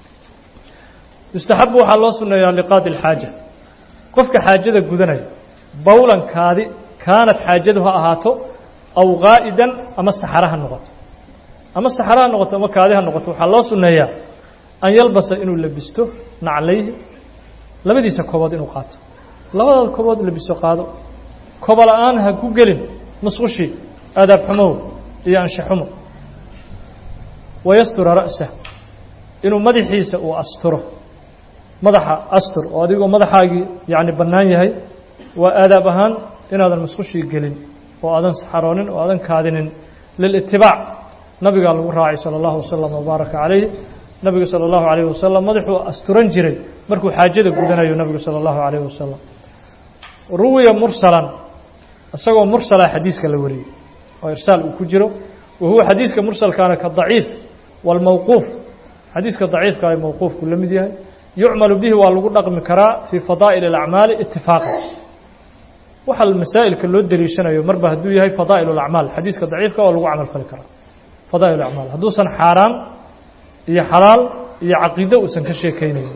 yustaxabu waxaa loo sunneeyaa liqaadi alxaaja qofka xaajada gudanaya bowlankaadi kaanad xaajadu ha ahaato aw qaa'idan ama saxara ha noqoto ama saxara ha noqoto ama kaadi ha noqoto waxaa loo sunneeyaa an yalbasa inuu labisto naclayhi labadiisa kobood inuu qaato labadaada kobood labiso qaado kobo la-aan ha ku gelin musqushii aadaab xumow iyo anshaxumo wayastura ra'sah inuu madaxiisa uu asturo madaxa astur oo adigoo madaxaagii yacni bannaan yahay waa aadaab ahaan inaadan musqushii gelin oo aadan saxaroonin oo aadan kaadinin lilitibaac nabigaa lagu raacay sala allahu wasalam wabaaraka calayh nabigu sala allahu calayh wasalam madaxuu asturan jiray markuu xaajada gudanayo nabigu sala allahu calayh wasalam ruwiya mursalan isagoo mursala xadiiska la wariyey oo irsaal uu ku jiro wa huwa xadiiska mursalkaana ka daciif waalmawquuf xadiiska daciifka ay mawquufku la mid yahay yucmalu bihi waa lagu dhaqmi karaa fii fadaa'il alacmaali itifaaqan waxa masaa'ilka loo deliishanayo marba hadduu yahay fadaa'il alacmaal xadiiska daciifka waa lagu camal fali karaa fadaa'il alacmaal hadduusan xaaraan iyo xalaal iyo caqiido uusan ka sheekaynaynin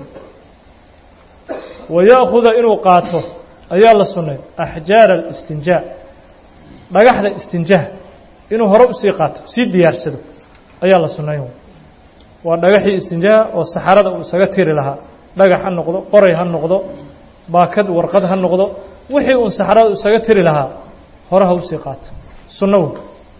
wa ya'khuda inuu qaato ayaa la sunnay axjaara alistinjaa dhagaxda istinjaha inuu hore usii qaato sii diyaarsado ayaa la sunnayn waa dhagaxii istinjaha oo saxarada uu isaga tiri lahaa dhagax ha noqdo qoray ha noqdo baakad warqad ha noqdo wixii uun saxarada isaga tiri lahaa hore ha usii qaato sunno wey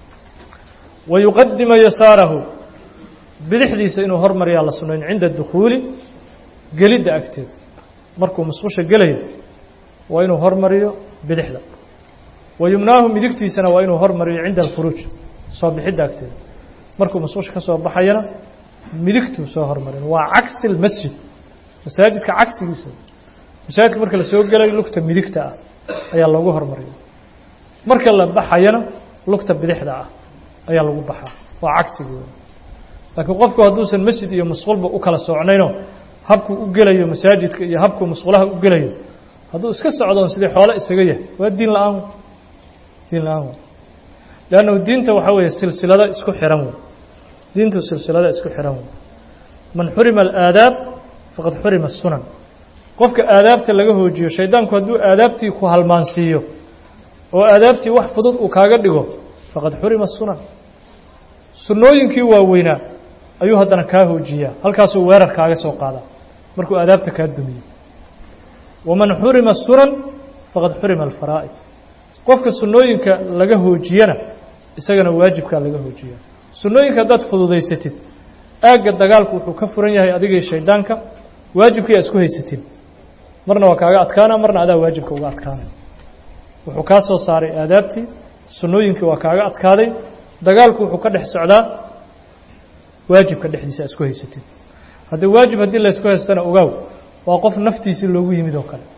wa yuqadima yasaarahu bidixdiisa inuu hormariyaa la sunnayn cinda dukhuuli gelidda agteeda markuu musqusha gelayo waa inuu hormariyo bidixda wa yumnaahu midigtiisana waa inuu hormariyo cinda alkhuruuj soo bixidda agteeda markuu musqusha ka soo baxayana midigtuu soo hormarin waa cagsi almasjid masaajidka cagsigiisa masaajidka marka la soo gelayo lugta midigta ah ayaa loogu hormariya marka la baxayana lugta bidixda ah ayaa lagu baxaa waa cagsigii laakiin qofku hadduusan masjid iyo musqulba u kala soocnayno habkuu u gelayo masaajidka iyo habkuu musqulaha u gelayo hadduu iska socdoon sidii xoole isaga yahay waa diin la-aan diin la-aan wey leannahu diinta waxaa weeye silsilado isku xihan wey diintu silsilada isku xihan wey man xurima alaadaab faqad xurima asunan qofka aadaabta laga hoojiyo shaydaanku hadduu aadaabtii ku halmaansiiyo oo aadaabtii wax fudud uu kaaga dhigo faqad xurima asunan sunnooyinkii waaweynaa ayuu haddana kaa hoojiyaa halkaasuu weerar kaaga soo qaadaa markuu aadaabta kaa dumiyo waman xurima sunan faqad xurima alfaraa'id qofka sunnooyinka laga hoojiyana isagana waajibkaa laga hoojiyaa sunnooyinka haddaad fududaysatid aagga dagaalku wuxuu ka furan yahay adigii shaydaanka waajibkii aa isku haysatiin marna waa kaaga adkaana marna adaa waajibka uga adkaanay wuxuu kaa soo saaray aadaabtii sunnooyinkii waa kaaga adkaaday dagaalku wuxuu ka dhex socdaa waajibka dhexdiisa aa isku haysatiin haddii waajib haddii laysku haystana ogaaw waa qof naftiisii loogu yimid oo kale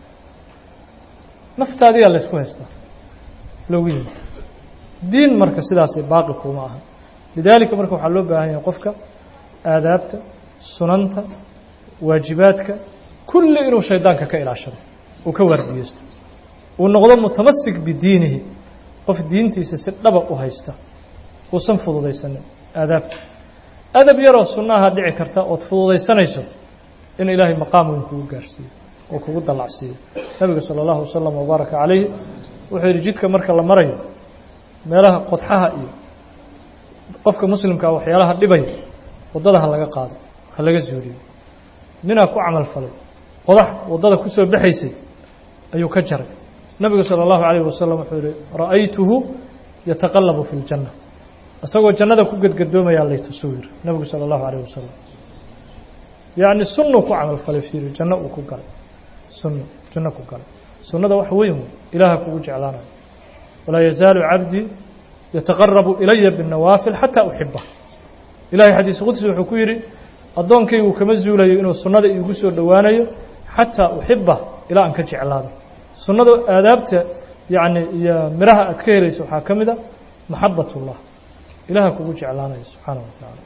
naftaadiyaa laysku haystaa loogu yimid diin marka sidaasi baaqi kuma aha lidaalika marka waxaa loo baahan yahay qofka aadaabta sunanta waajibaadka kulli inuu shaydaanka ka ilaashado uu ka waardiyeysto uu noqdo mutamasik bidiinihi qof diintiisa si dhaba u haysta uusan fududaysanin aadaabta adab yaroo sunnaha dhici karta ood fududaysanayso in ilaahay maqaam weyn kugu gaarhsiiyo oo kugu dallacsiiyo nabiga sala allahu wasalam wabaaraka calayhi wuxuu yidhi jidka marka la marayo meelaha qodxaha iyo qofka muslimkaa waxyaalaha dhibaya waddada ha laga qaado ha laga zuuliyo ninaa ku camal falay qodax waddada ku soo baxaysay ayuu ka jaray nabigu sala allahu calayhi wasalam wuxuu yihi ra'aytuhu yataqallabu fi ljanna isagoo jannada ku gedgadoomayaa laytusuu yiri nabigu sala allahu calayh wasalam yacni sunnuu ku camal falay fiiri janno uu ku galay sunno janno ku galay sunnada wax weyn wey ilaaha kugu jeclaanayo walaa yazaalu cabdii yataqarabu ilaya binnawaafil xataa uxiba ilahay xadiis qudsi wuxuu ku yidhi addoonkaygu kama zuulayo inuu sunnada iigu soo dhowaanayo xataa uxiba ilaa aan ka jeclaado sunnada aadaabta yacni iyo miraha aad ka helaysa waxaa ka mid a maxabat ullah ilaha kugu jeclaanayo subxaana wa tacaala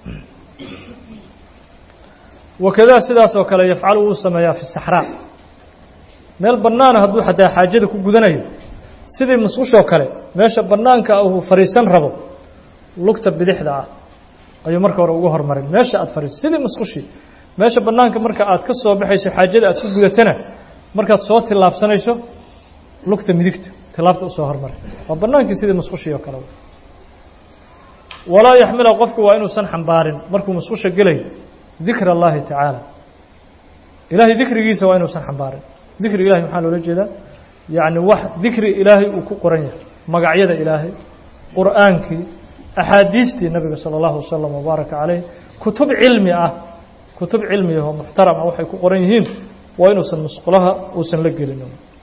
wakadaa sidaas oo kale yafcalu wuu sameeyaa fi saxraa meel bannaana hadduu xataa xaajada ku gudanayo sidii musqushoo kale meesha bannaanka ah uu fadhiisan rabo lugta bidixda ah ayuu marka hore ugu hormarin meesha aad fadhiiso sidii musqushii meesha bannaanka marka aad ka soo baxayso xaajada aad ku gudatana markaad soo tillaabsanayso lugta midigta tilaabta usoo hormari waa bannaankii sidii musqushii oo kale walaa yaxmila qofku waa inuusan xambaarin markuu musqusha gelayo dikr اllahi tacaala ilahay dikrigiisa waa inuusan xambaarin dikri ilahay maxaa loola jeedaa yacni wax dikri ilaahay uu ku qoran yahay magacyada ilaahay qur'aankii axaadiistii nabiga sala allahu wasalam wabaaraka caleyh kutub cilmi ah kutub cilmi ahoo muxtarama waxay ku qoran yihiin waa inuusan musqulaha uusan la gelin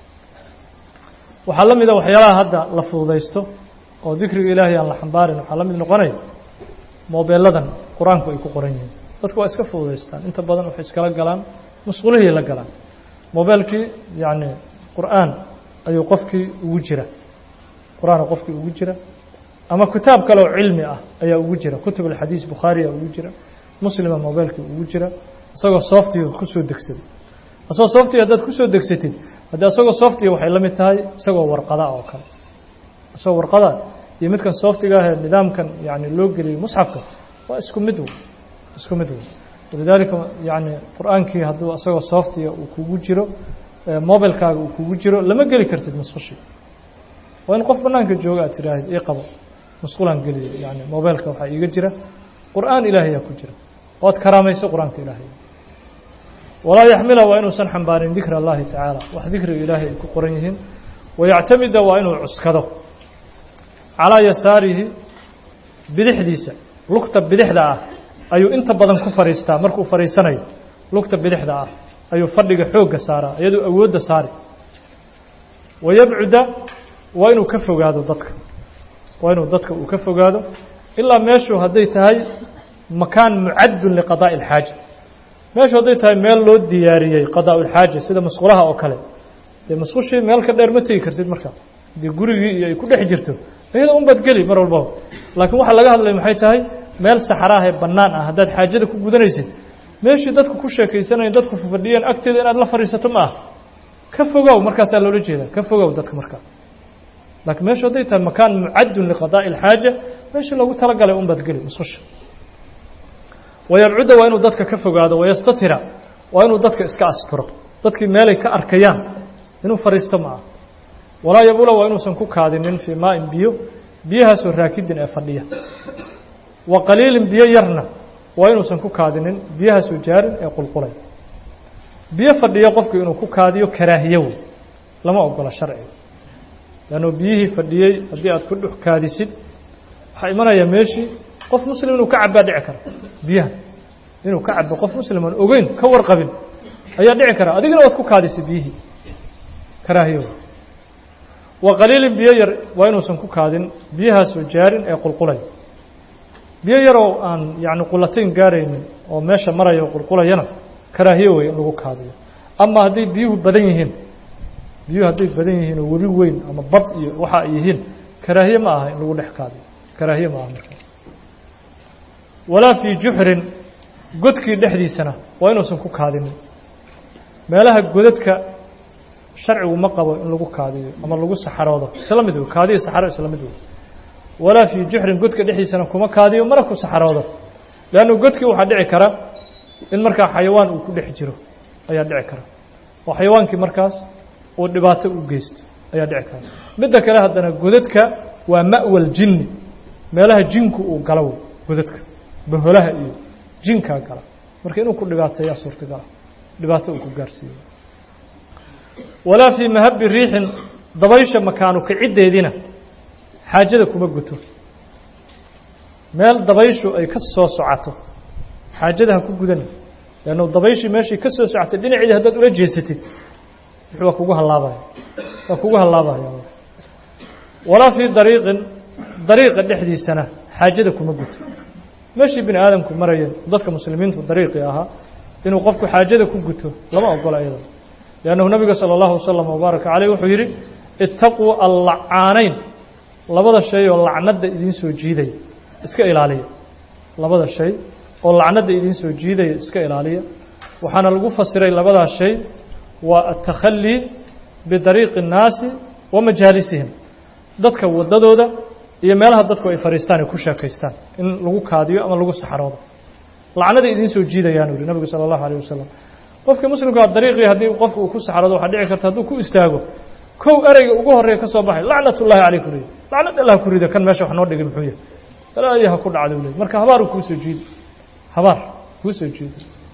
waxaa la mida waxyaalaha hadda la fududaysto oo dikriga ilaahay aan la xambaarin waxaa la mid noqonaya moobeeladan qur-aanku ay ku qoran yihiin dadku waa iska fududaystaan inta badan waxay iskala galaan musqulihii la galaan mobeelkii yacni qur'aan ayuu qofkii ugu jira qur-aan qofkii ugu jira ama kitaab kale oo cilmi ah ayaa ugu jira kutub alxadiis bukhaariya ugu jira muslima mobeelkii ugu jira isagoo softiga kusoo degsaday isagoo softiga haddaad kusoo degsatid haddii isagoo softiga waxay la mid tahay isagoo warqada oo kale isagoo warqada iyo midkan softiga ahee nidaamkan yani loo geliyey musxafka waa isku mid wey isku mid wey walidaalika yani qur-aankii hadduu isagoo softiga uu kugu jiro mobilkaaga uu kugu jiro lama geli kartid musqushi waa in qof banaanka jooga aad tiraahid ii qabo musqulaan geliyo yani mobilka waxaa iiga jira qur'aan ilaahayaa ku jira waad karaamayso qur-aanka ilaahay walaa yaxmila waa inuusan xambaarin dikra allahi tacaala wax dikriga ilaahay ay ku qoran yihiin wayactamida waa inuu cuskado calaa yasaarihi bidixdiisa lugta bidixda ah ayuu inta badan ku fadhiistaa markuu fadhiisanayo lugta bidixda ah ayuu fadhiga xoogga saaraa iyadoo awoodda saari wayabcuda waa inuu ka fogaado dadka waa inuu dadka uu ka fogaado ilaa meeshu hadday tahay makaan mucaddun liqadaa'i alxaaja meeshu hadday tahay meel loo diyaariyey qadaa' ulxaaja sida musqulaha oo kale dee musqushii meel ka dheer ma tegi kartid markaa haddii gurigii iyo ay ku dhex jirto iyada un baad geli mar walbaba laakiin waxaa laga hadlaya maxay tahay meel saxaraah ee bannaan ah haddaad xaajada ku gudanaysid meeshii dadku ku sheekaysanayen dadku fafadhiyeen agteeda inaad la fadhiisato ma ah ka fogow markaasaa loola jeedaa ka fogow dadka markaa laakiin meeshu hadday tahay makaan mucaddun liqadaa'i alxaaja meeshii loogu talagalay un baad geli musqusha wayabcudda waa inuu dadka ka fogaado wayastatira waa inuu dadka iska asturo dadkii meelay ka arkayaan inuu fadhiisto ma ah walaa yabula waa inuusan ku kaadinin fii maain biyo biyahaasoo raakidin ee fadhiya wa qaliilin biyo yarna waa inuusan ku kaadinin biyahaasoo jaarin ee qulqulay biyo fadhiya qofku inuu ku kaadiyo karaahiyo wey lama ogola sharciga leanno biyihii fadhiyey haddii aad ku dhux kaadisid waxaa imanayaa meeshii qof muslim inuu ka cabbaa dhici kara biyaha inuu ka cabo qof muslim aan ogeyn ka warqabin ayaa dhici kara adigina waad ku kaadisay biyihii karaahiyo wa qaliilin biyo yar waa inuusan ku kaadin biyahaasoo jaarin ee qulqulay biyo yaroo aan yacni qulatayn gaaraynin oo meesha maraya oo qulqulayana karaahiyo wey in lagu kaadiyo ama hadday biyuhu badan yihiin biyuhu hadday badan yihiin oo webi weyn ama bad iyo waxa ay yihiin karaahiye ma aha in lagu dhex kaadiyo karaahiye ma aha marka walaa fii juxrin godkii dhexdiisana waa inuusan ku kaadinin meelaha godadka sharcigu ma qabo in lagu kaadiyo ama lagu saxaroodo isla mid wey kaadiyo saxaro isla mid wey walaa fii juxrin godka dhexdiisana kuma kaadiyo mana ku saxaroodo leannu godkii waxaa dhici kara in markaa xayawaan uu ku dhex jiro ayaa dhici kara oo xayawaankii markaas uu dhibaato u geysto ayaa dhici kara midda kale haddana godadka waa ma'wal jinni meelaha jinku uu galo wey godadka baholaha iyo jinkaa gala marka inuu ku dhibaateeyaa suurtagala dhibaato uu ku gaarsiiyo walaa fii mahabi riixin dabaysha makaanu kiciddeediina xaajada kuma guto meel dabayshu ay ka soo socoto xaajada ha ku gudana leannu dabayshii meeshii ka soo socotay dhinaceedii haddaad ula jeesatid wuxuu waa kugu hallaabaya waa kugu hallaabaya walaa fii dariiqin dariiqa dhexdiisana xaajada kuma guto meeshii bini aadamku marayeen dadka muslimiintu dariiqii ahaa inuu qofku xaajada ku guto lama ogola iyada liannahu nabiga sala allahu wasalam wabaaraka caleyh wuxuu yidhi ittaquu allacaanayn labada shay oo lacnadda idiin soo jiidaya iska ilaaliya labada shay oo lacnadda idiin soo jiidaya iska ilaaliya waxaana lagu fasiray labadaa shay waa atakhallii bidariiqi الnaasi wa majaalisihim dadka waddadooda iyo meelaha dadku ay fadhiistaan ay ku sheekaystaan in lagu kaadiyo ama lagu saxaroodo lacnada idiin soo jiidayaanu yihi nabigu sala allahu alayh wasalam qofka muslimkaa dariiqii haddii qofka uu ku saxaroodo waxaa dhici karta hadduu ku istaago kow ereyga ugu horreeya ka soo baxay lacnat ullahi caleyh ku rida lacnad allah ku rida kan meesha wax noo dhigay muxuu yahay balaayo ha ku dhacda u ley marka habaar kuu soo jiido habaar kuu soo jiido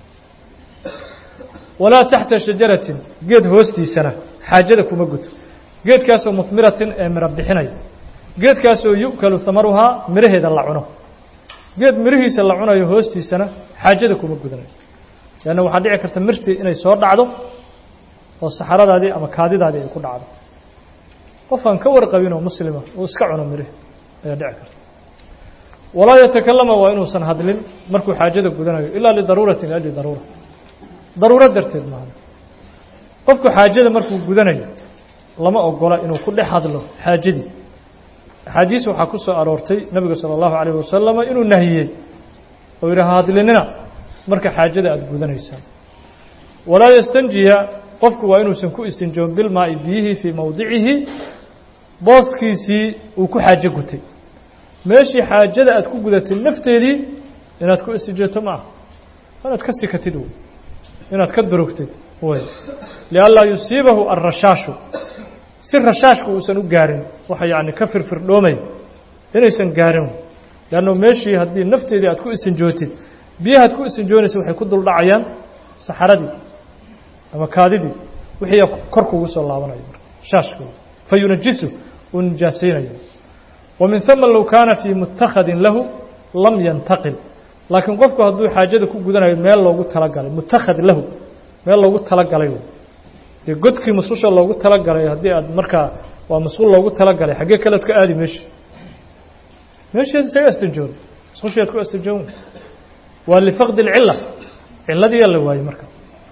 walaa taxta shajaratin geed hoostiisana xaajada kuma guto geedkaasoo muhmiratin ee miro bixinaya geedkaasoo yu'kalu hamaruhaa miraheeda la cuno geed mirihiisa la cunayo hoostiisana xaajada kuma gudanayo leanna waxaa dhici karta mirtii inay soo dhacdo oo saxaradaadii ama kaadidaadii ay ku dhacdo qofaan ka warqabin oo muslima uu iska cuno mirihi ayaa dhici karta walaa yatakalama waa inuusan hadlin markuu xaajada gudanayo ilaa lidaruuratin liajli daruura daruuro darteed maaha qofku xaajada markuu gudanayo lama ogola inuu ku dhex hadlo xaajadii axaadiis waxaa ku soo aroortay nebiga salى اllahu alayh wasalama inuu nahiyey oo yidhi ha hadlinina marka xaajada aada gudanaysaan walaa yastanjiya qofku waa inuusan ku istinjoon bilmaa'i biyihii fii mowdicihi booskiisii uu ku xaajo gutay meeshii xaajada aad ku gudatay nafteedii inaad ku istinjooto ma aha inaad ka sikatid wey inaad ka durugtid wey lianlaa yusiibahu alrashaashu si rashaashku uusan u gaarin waxa yacni ka firfirdhoomaya inaysan gaarin leanno meeshii haddii nafteedii aad ku isinjootid biyahaad ku isinjoonaysa waxay ku duldhacayaan saxaradii ama kaadidii wixii kor kugu soo laabanaya marka shaashkooda fa yunajisu uu nijaasaynaya wa min huma low kaana fii mutakhadin lahu lam yantaqil laakiin qofku hadduu xaajada ku gudanayo meel loogu talagalay mutakhad lahu meel loogu talagalay dee godkii musqusha loogu talagalay haddii aad markaa waa musqul loogu talagalay xaggee kalead ka aadi meeshi meesheed isaga astinjoon musqusheed ku astinjoon waa lifaqdi اlcila ciladiiyaa la waayey marka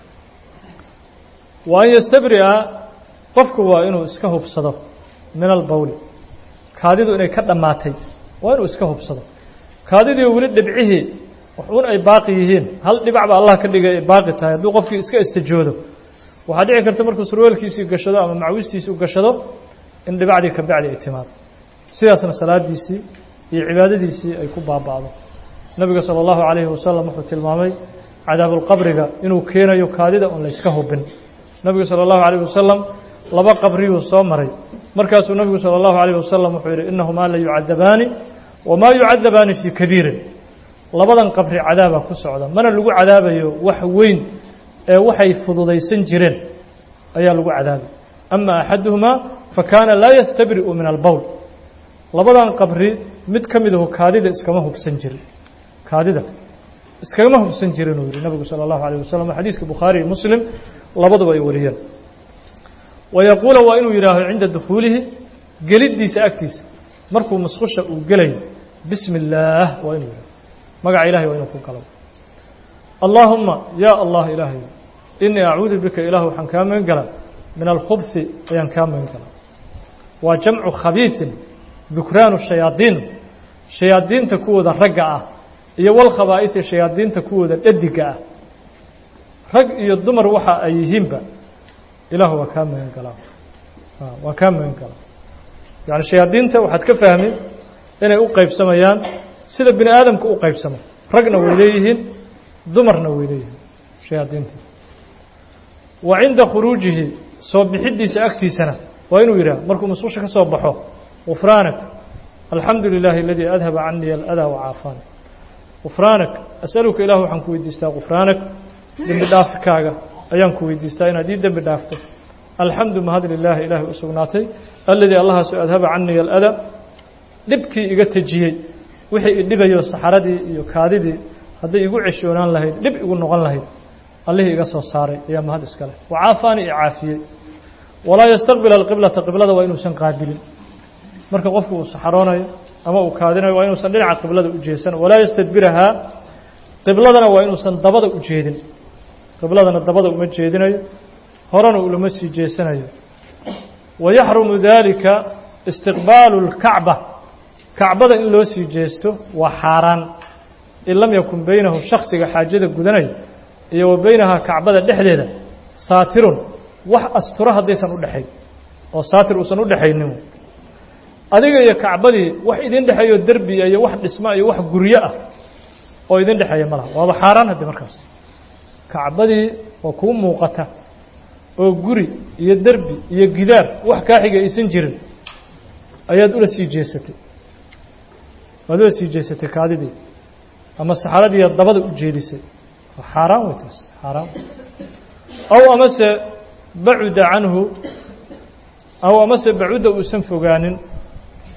wa an yastabri'a qofku waa inuu iska hubsado min albawli kaadidu inay ka dhammaatay waa inuu iska hubsado kaadidii weli dhibcihii waxuun ay baaqi yihiin hal dhibac ba allah ka dhigay ay baaqi tahay hadduu qofkii iska istajoodo waxaa dhici karta markuu surweelkiisii gashado ama macwistiisii u gashado in dhibacdii ka bacdi ay timaado sidaasna salaadiisii iyo cibaadadiisii ay ku baaba'do nebiga salى اllahu عalayhi wasalam wuxuu tilmaamay cadaabulqabriga inuu keenayo kaadida oon layska hubin nebigu salى اllahu عalيه wasalam laba qabriyuu soo maray markaasuu nebigu salى اllahu عalيه wasalam wuxuu yidhi inahumaa la yucadabaani wamaa yucadabaani fii kabiirin labadan qabri cadaaba ku socda mana lagu cadaabayo wax weyn ee waxay fududaysan jireen ayaa lagu cadaabay ama axaduhumaa fakaana laa yastabri'u min albowl labadan qabri mid ka midahu kaadida iskama hubsan jirin kaadida iskagama hubsan jirin uu yihi nabigu salى اllahu alيه wasalam xadiiska bukhaari iyo muslim labaduba ay wariyeen wayaquula waa inuu yidhaaho cinda dukhuulihi geliddiisa agtiisa markuu musqusha uu gelayo bismi اllaah waa inuu yidhaho magaca ilahay waa inuu ku galo allaahuma ya allah ilaahay inii acuudu bika ilaah waxaan kaa magan galaa min alkhubhi ayaan kaa magan galaa waa jamcu khabiiثin dukraanu shayaadiin shayaadiinta kuwooda ragga ah iyo walkhabaa'iثi shayaadiinta kuwooda dhadiga ah rag iyo dumar waxa ay yihiinba ilaah waa kaa magan galaa waa kaa magan galaa yani shayaadiinta waxaad ka fahmi inay u qaybsamayaan sida bini aadamka u qaybsamo ragna way leeyihiin dumarna way leeyihiin shayaadiintii wa cinda khuruujihi soo bixiddiisa agtiisana waa inuu yidhaah markuu musqusha ka soo baxo gufraanak alxamdu lilaahi aladii adhaba canii aladaa wacaafaani gufraanak asaluka ilah waxaan ku weydiistaa gufraanak dembi dhaafkaaga ayaan ku weydiistaa inaad ii dembi dhaafto alxamdu mahad lilaahi ilaahay u sugnaatay aladii allahaasoo adhaba canii aladaa dhibkii iga tejiyey wixii idhibayo saxaradii iyo kaadidii hadday igu ceshoonaan lahayd dhib igu noqon lahayd allihii iga soo saaray ayaa mahad iska leh wacaafaani i caafiyey walaa yastaqbila alqiblata qiblada waa inuusan qaabilin marka qofku uu saxaroonayo ama uu kaadinayo waa inuusan dhinaca qiblada u jeesan walaa yastadbirahaa qibladana waa inuusan dabada u jeedin qibladana dabada uma jeedinayo horena ulama sii jeesanayo wayaxrumu dalika istiqbaalu اlkacba kacbada in loo sii jeesto waa xaaraan in lam yakun beynahu shaksiga xaajada gudanaya iyo wa beynahaa kacbada dhexdeeda saatirun wax asturo haddaysan u dhexayn oo saatir uusan u dhexaynin adiga iyo kacbadii wax idin dhexeeyo derbiya iyo wax dhisma iyo wax guryo ah oo idin dhexeeya ma laha waaba xaaraan haddii markaas kacbadii oo kuu muuqata oo guri iyo derbi iyo gidaar wax kaaxiga aysan jirin ayaad ula sii jeesatay waad ula sii jeesatay kaadidii ama saxaradiiya dabada u jeedisay xaaraan wey taas xaaraan aw amase bacuda canhu aw amase bacuda uusan fogaanin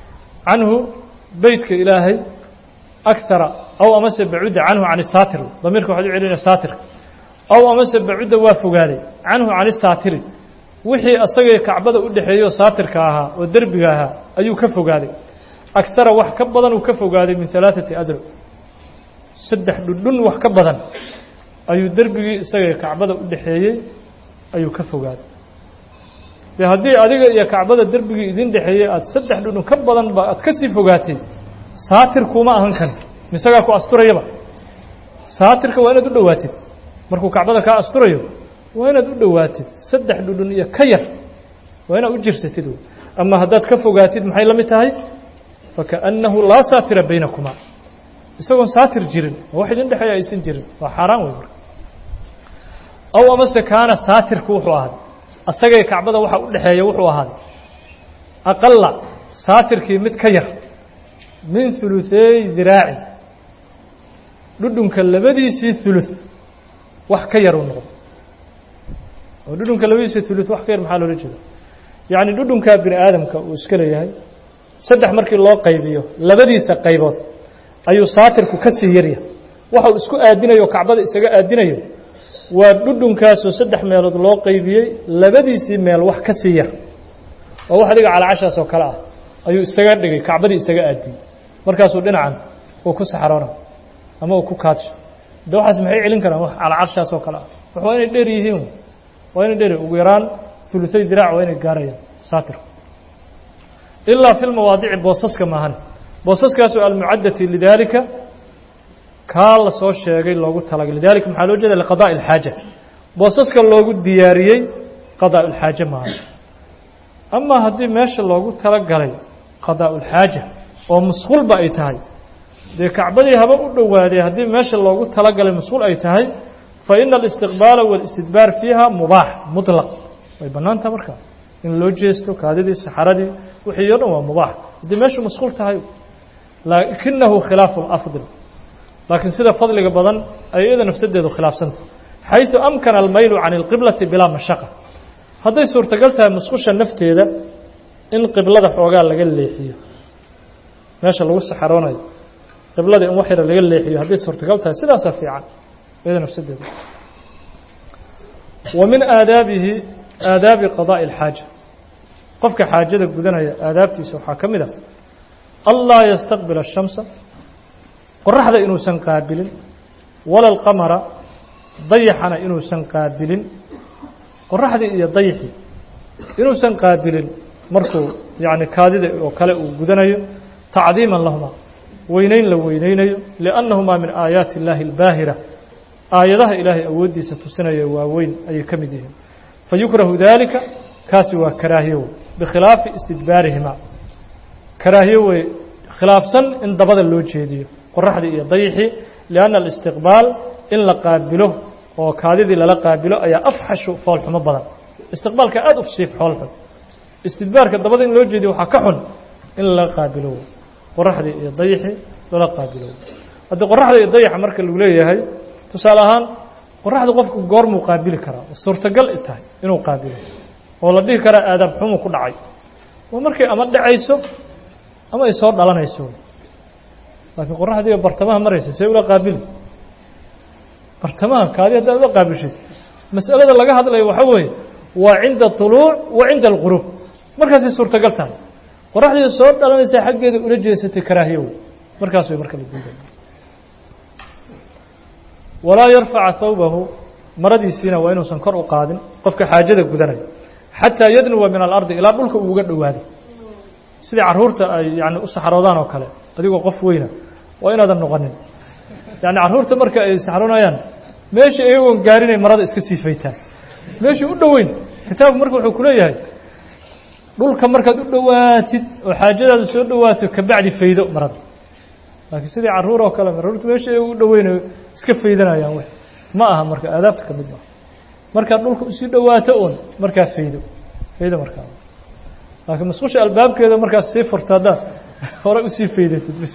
canhu beytka ilaahay akara aw amase bacudda canhu can isaatir damiirka waxaad u celinaya saatirka aw amase bacudda waa fogaaday canhu can isaatiri wixii asagay kacbada u dhexeeyo saatirka ahaa oo derbiga ahaa ayuu ka fogaaday akara wax ka badan uu ka fogaaday min alaaثati adro saddex dhudhun wax ka badan ayuu derbigii isagay kacbada u dhexeeyey ayuu ka fogaaday de haddii adiga iyo kacbada derbigii idin dhexeeyey aada saddex dhudhun ka badan ba aad ka sii fogaatay saatir kuuma ahan kan misagaa ku asturayaba saatirka waa inaad u dhowaatid markuu kacbada kaa asturayo waa inaad u dhowaatid saddex dhudhun iyo ka yar waa inaad u jirsatid ama haddaad ka fogaatid maxay la mid tahay fakaأnnahu laa saatira baynakumaa isagoon saatir jirin oo wax idin dhexeeya aysan jirin waa xaaraan wey marka aw amase kaana saatirku wuxuu ahaaday asagay kacbada waxa u dhexeeya wuxuu ahaaday aqala saatirkii mid ka yar min huluثeey diraaci dhudhunka labadiisii hulus wax ka yar uu noqdo oo dhudhunka labadiisii hulus wax ka yar maxaa loola jeeda yacni dhudhunkaa bini aadamka uu iska leeyahay saddex markii loo qaybiyo labadiisa qaybood ayuu saatirku ka sii yarya waxa uu isku aadinayo o kacbada isaga aadinayo waa dhudhunkaasoo saddex meelood loo qaybiyey labadiisii meel wax ka sii yar oo wax adiga calaacashaas oo kale ah ayuu isaga dhigay kacbadii isaga aadiyey markaasuu dhinacan uu ku saxroona ama uu ku kaadsho de waxaas maxay celin karaan wax calacarshaas oo kale ah wax waa inay dheer yihiin waa inay dheer ugu yaraan uluay diraac waa inay gaarayaan saatirku ilaa fi lmawaadici boosaska maahan boosaskaasoo almucaddati lidaalika kaa la soo sheegay loogu talagay lidalika maxaa loo jeeda liqadaءi اlxaaja boosaska loogu diyaariyey qadaa اlxaaje maahan ama haddii meesha loogu talagalay qadaa اlxaaja oo musqulba ay tahay dee kacbadii haba u dhowaaday haddii meesha loogu talagalay musqul ay tahay faina alistiqbaala wاlistidbaar fiiha mubaax muطlaq way bannaantaha markaa in loo jeesto kaadidii saxaradii wixii o dhan waa mubaax haddii meeshu masquul tahay laakinahu khilaafu اlafdal laakiin sida fadliga badan ay iyada nafsadeedu khilaafsanta xayثu amkana almaylu can اlqiblati bilaa mashaqa hadday suurtagal tahay musqusha nafteeda in qiblada xoogaa laga leexiyo meesha lagu saxaroonayo qiblada in wax yara laga leexiyo hadday suurtagal tahay sidaasaa fiican iyada nafsadeeda wa min aadaabihi aadaabi qadaaءi اlxaaja qofka xaajada gudanaya aadaabtiisa waxaa ka mid a anlaa yastaqbila الshamsa qoraxda inuusan qaabilin wala اlqamara dayaxana inuusan qaabilin qoraxdii iyo dayixii inuusan qaabilin markuu yani kaadida oo kale uu gudanayo tacdiima lahuma weyneyn la weyneynayo liannahumaa min aayaati اllaahi اlbaahira aayadaha ilaahay awooddiisa tusinaya waaweyn ayay ka mid yihiin fayukrahu dalika kaasi waa karaahiyo wey bikhilaafi istidbaarihima karaahiyo wey khilaafsan in dabada loo jeediyo qoraxdii iyo dayixii lianna alistiqbaal in la qaabilo oo kaadidii lala qaabilo ayaa afxashu foolxumo badan istiqbaalka aada u siif xoolxun istidbaarka dabada in loo jeediyo waxaa ka xun in lala qaabilo wey qoraxdii iyo dayixii lala qaabilo wey haddii qoraxda iyo dayaxa marka lagu leeyahay tusaale ahaan qoraxda qofku goormuu qaabili karaa suurtagal i tahay inuu qaabilo oo la dhihi karaa aadaab xumuu ku dhacay waa markay ama dhacayso ama ay soo dhalanayso laakiin qoraxdiiga bartamaha maraysa see ula qaabili bartamaha kaadi haddaad ula qaabishid mas'alada laga hadlayo waxaa weeye waa cinda طuluuc wa cinda alquruub markaasay suurtagal tahay qoraxdii soo dhalanaysa xaggeeda ula jeesatay karaahiyo wey markaas way marka la diiday walaa yarfaca thawbahu maradiisiina waa inuusan kor u qaadin qofka xaajada gudanaya xataa yadnuwa min alardi ilaa dhulka uuga dhowaaday sidai carruurta ay yani u saxroodaan oo kale adigoo qof weyna waa inaadan noqonin yani carruurta marka ay saxroonayaan meesha iyagoon gaarinay marada iska sii faytaan meeshii u dhoweyn kitaabku marka wuxuu ku leeyahay dhulka markaad u dhowaatid oo xaajadaada soo dhowaato kabacdi faydo marada laakiin sidii carruur oo kale carruurta meesha iyago u dhoweynayo iska faydanayaan w ma aha marka aadaabta ka mid maaha markaad dhulka usii dhowaato uun markaa faydo faydo markaa laakiin musqusha albaabkeeda markaas sii furto haddaad hore usii faydatid bis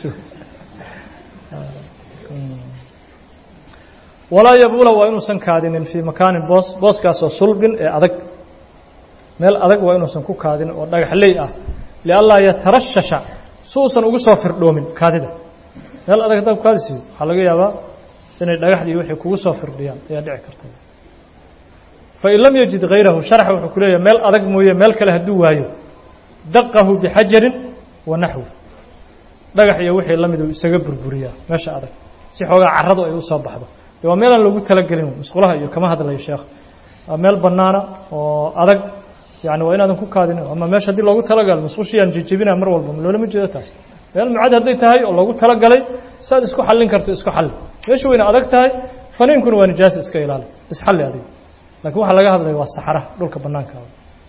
walaa yabula waa inuusan kaadinin fii makaanin boos booskaasoo sulbin ee adag meel adag waa inuusan ku kaadinin oo dhagaxley ah lianlaa yatarashasha si uusan ugu soo firdhoomin kaadida meel adag haddaad ku kaadi siiyo waxaa laga yaabaa inay dhagaxdii wixii kugu soo firdhiyaan ayaa dhici karta fain lam yajid hayrahu sharxa wuxuu ku leeyahay meel adag mooye meel kale hadduu waayo daqahu bixajarin wa naxwi dhagax iyo wixii la mid uu isaga burburiyaa meesha adag si xoogaa carradu ay u soo baxdo de waa meel aan loogu talagelin musqulaha iyo kama hadlayo sheekh waa meel bannaana oo adag yani waa inaadan ku kaadin ama meesha haddii loogu talagalo musqushiyaan jejebinaa mar walba loolama jeedo taas meel mucad hadday tahay oo loogu talagalay saad isku xallin karto isku xalli meesha wayna adag tahay faniinkuna waa nijaasa iska ilaali isxalli adiga lakiin waxaa laga hadlaya waa saxaraha dhulka bannaankaada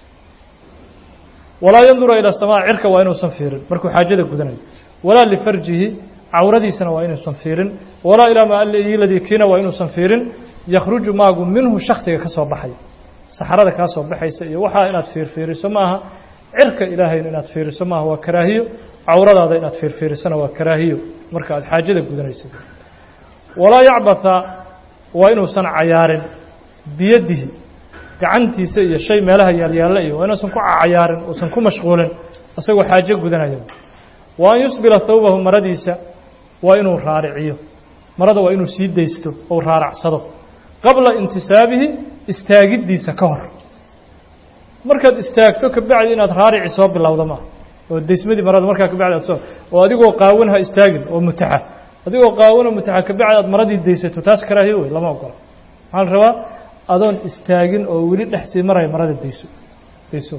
walaa yandura ila samaa cirka waa inuusan fiirin markuu xaajada gudanayo walaa lifarjihi cawradiisana waa inuusan fiirin walaa ilaa maaladii kiina waa inuusan fiirin yakhruju maagu minhu shaksiga ka soo baxay saxarada kaa soo baxaysa iyo waxaa inaad fiirfiiriso maaha cirka ilaahayna inaad fiiriso maaha waa karaahiyo cawradaada inaad fiirfiirisona waa karaahiyo marka aad xaajada gudanayso walaa yacbatha waa inuusan cayaarin biyadihi gacantiisa iyo shay meelaha yaalyaalla iyo waa inuusan ku cayaarin uusan ku mashquulin isagoo xaajo gudanaya wa an yusbila thawbahu maradiisa waa inuu raariciyo marada waa inuu sii daysto ou raaracsado qabla intisaabihi istaagiddiisa ka hor markaad istaagto kabacdi inaad raarici soo bilowda maaha oo daysmadii marada markaa kabacdi aad soo oo adigoo qaawan ha istaagin oo mutaxa adigoo qaawan oo mutaxa kabacdi aad maradii daysato taas karaahiyo wey lama ogola maxaa la rabaa adoon istaagin oo weli dhex sii maraya marada dayso dayso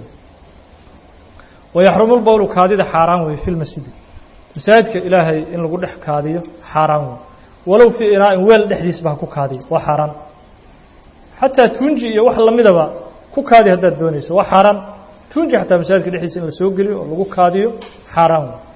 wayaxrumu lbowlu kaadida xaaraan wey fi lmasjidi masaajidka ilaahay in lagu dhex kaadiyo xaaraan wey walow fii inaa'in weel dhexdiisba ha ku kaadiyo waa xaaraan xataa tuunji iyo wax lamidaba ku kaadi haddaad doonayso waa xaaraan tuunji xataa masaajidka dhexdiisa in la soo geliyo oo lagu kaadiyo xaaraan wey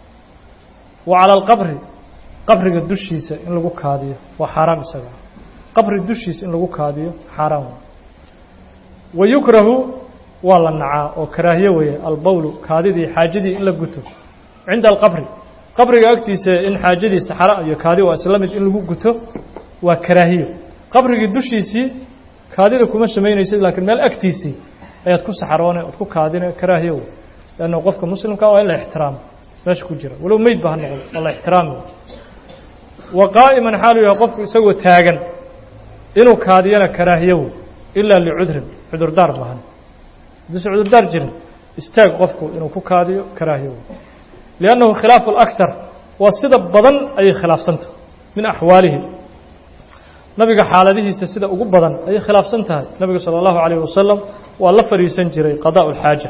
wa cala alqabri qabriga dushiisa in lagu kaadiyo waa xaaraam isaga qabri dushiisa in lagu kaadiyo xaaraan wey wa yukrahu waa la nacaa oo karaahiye weeye albowlu kaadidii xaajadii in la guto cinda alqabri qabriga agtiisa in xaajadii saxara iyo kaadi waa isla mid in lagu guto waa karaahiyo qabrigii dushiisii kaadida kuma samaynaysid laakiin meel agtiisii ayaad ku saxaroone ood ku kaadine karaahiyo wey leanna qofka muslimka waa in la ixtiraamo meesha ku jira walow meyd ba ha noqdo waa la ixtiraami wa qaa'iman xaalu yahay qofku isagoo taagan inuu kaadiyana karaahiyo wey ilaa licudrin cudurdaar bahan hadduusan cudurdaar jirin istaag qofku inuu ku kaadiyo karaahiyo wey liannahu khilaafu alakthar waa sida badan ayay khilaafsantah min axwaalihi nabiga xaaladihiisa sida ugu badan ayay khilaafsan tahay nabiga salى اllahu عalيه wasalam waa la fadhiisan jiray qadaء اlxaaja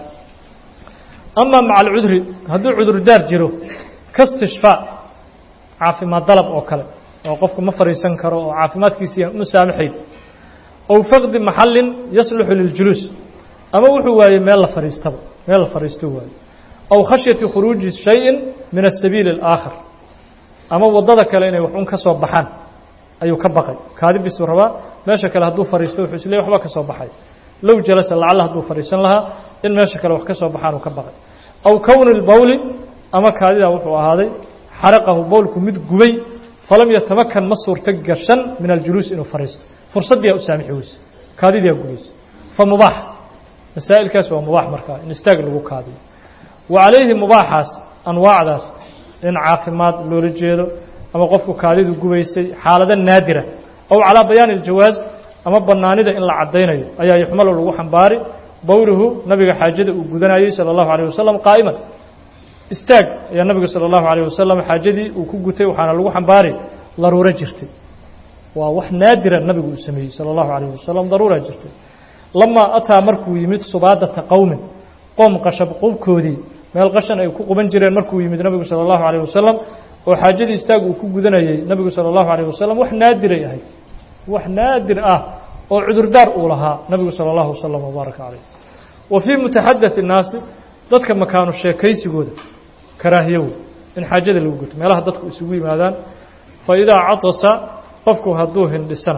ama maca alcudri hadduu cudurdaar jiro kastishfaa caafimaad dalab oo kale oo qofku ma fadhiisan karo oo caafimaadkiisii ma saamaxayn ow faqdi maxalin yasluxu liljuluus ama wuxuu waayey meel la fadhiistaba meel la fadhiisto waaye aw khashyati khuruuji shayin min asabiili اlaakhar ama waddada kale inay wax un ka soo baxaan ayuu ka baqay kaadibisuu rabaa meesha kale hadduu fadhiisto wuxuu isleey waxba ka soo baxay low jalasa lacalla hadduu fadhiisan lahaa in meesha kale wax ka soo baxaan uu ka baqay aw kowni lbowli ama kaadidaa wuxuu ahaaday xaraqahu bowlku mid gubay falam yatamakan ma suurto gashan min aljuluus inuu fadhiisto fursaddiyaa u saamixi weyse kaadidiyaa gubaysa fa mubaax masaa'ilkaas waa mubaax markaa in istaag lagu kaadiyo wa calayhi mubaaxaas anwaacdaas in caafimaad loola jeedo ama qofku kaadidu gubaysay xaalado naadira aw calaa bayaani aljawaaz ama bannaanida in la caddaynayo ayaa yuxmalo lagu xambaari bowluhu nabiga xaajada uu gudanayey sala allahu alayh wasalam qaa'iman istaag ayaa nabiga sala allahu alayh wasalam xaajadii uu ku gutay waxaana lagu xambaari daruuro jirtay waa wax naadira nabigu uu sameeyey sala allahu alayh wasalam daruura jirtay lamaa ataa markuu yimid subaadata qowmin qoom qashab qubkoodii meel qashan ay ku quban jireen markuu yimid nabigu sala allahu alayh wasalam oo xaajadii istaag uu ku gudanayey nabigu salى اllahu عalيه wasalam wax naadiray ahayd wax naadir ah oo cudurdaar uu lahaa nabigu salى اllahu wasalam wbaaraka calayh wa fii mutaxadaثi الnaasi dadka makaanu sheekaysigooda karaahiyow in xaajada lagu guto meelaha dadku isugu yimaadaan faidaa cadasa qofku hadduu hindhisana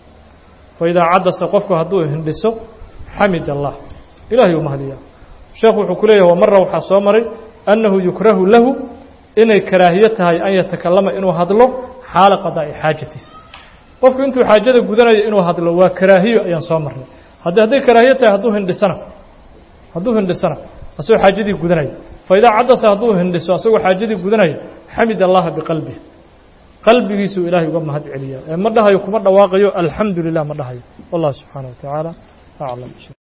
faidaa cadasa qofku hadduu hindhiso xamid allah ilahay uu mahdiyaa sheekhu wuxuu ku leeyahy wamara waxaa soo maray annahu yukrahu lahu inay karaahiyo tahay an yatakalama inuu hadlo xaala qadaa'i xaajati qofku intuu xaajada gudanayo inuu hadlo waa karaahiyo ayaan soo marnay haddi hadday karaahiyo tahay hadduu hindhisana hadduu hindhisana asagoo xaajadii gudanaya faidaa cadasa hadduu hindhiso asagoo xaajadii gudanaya xamid allaha biqalbih qalbigiisuu ilaahay uga mahad celiyaa ee ma dhahayo kuma dhawaaqayo alxamdu lilah ma dhahayo wallah subxaana wa tacaala aclam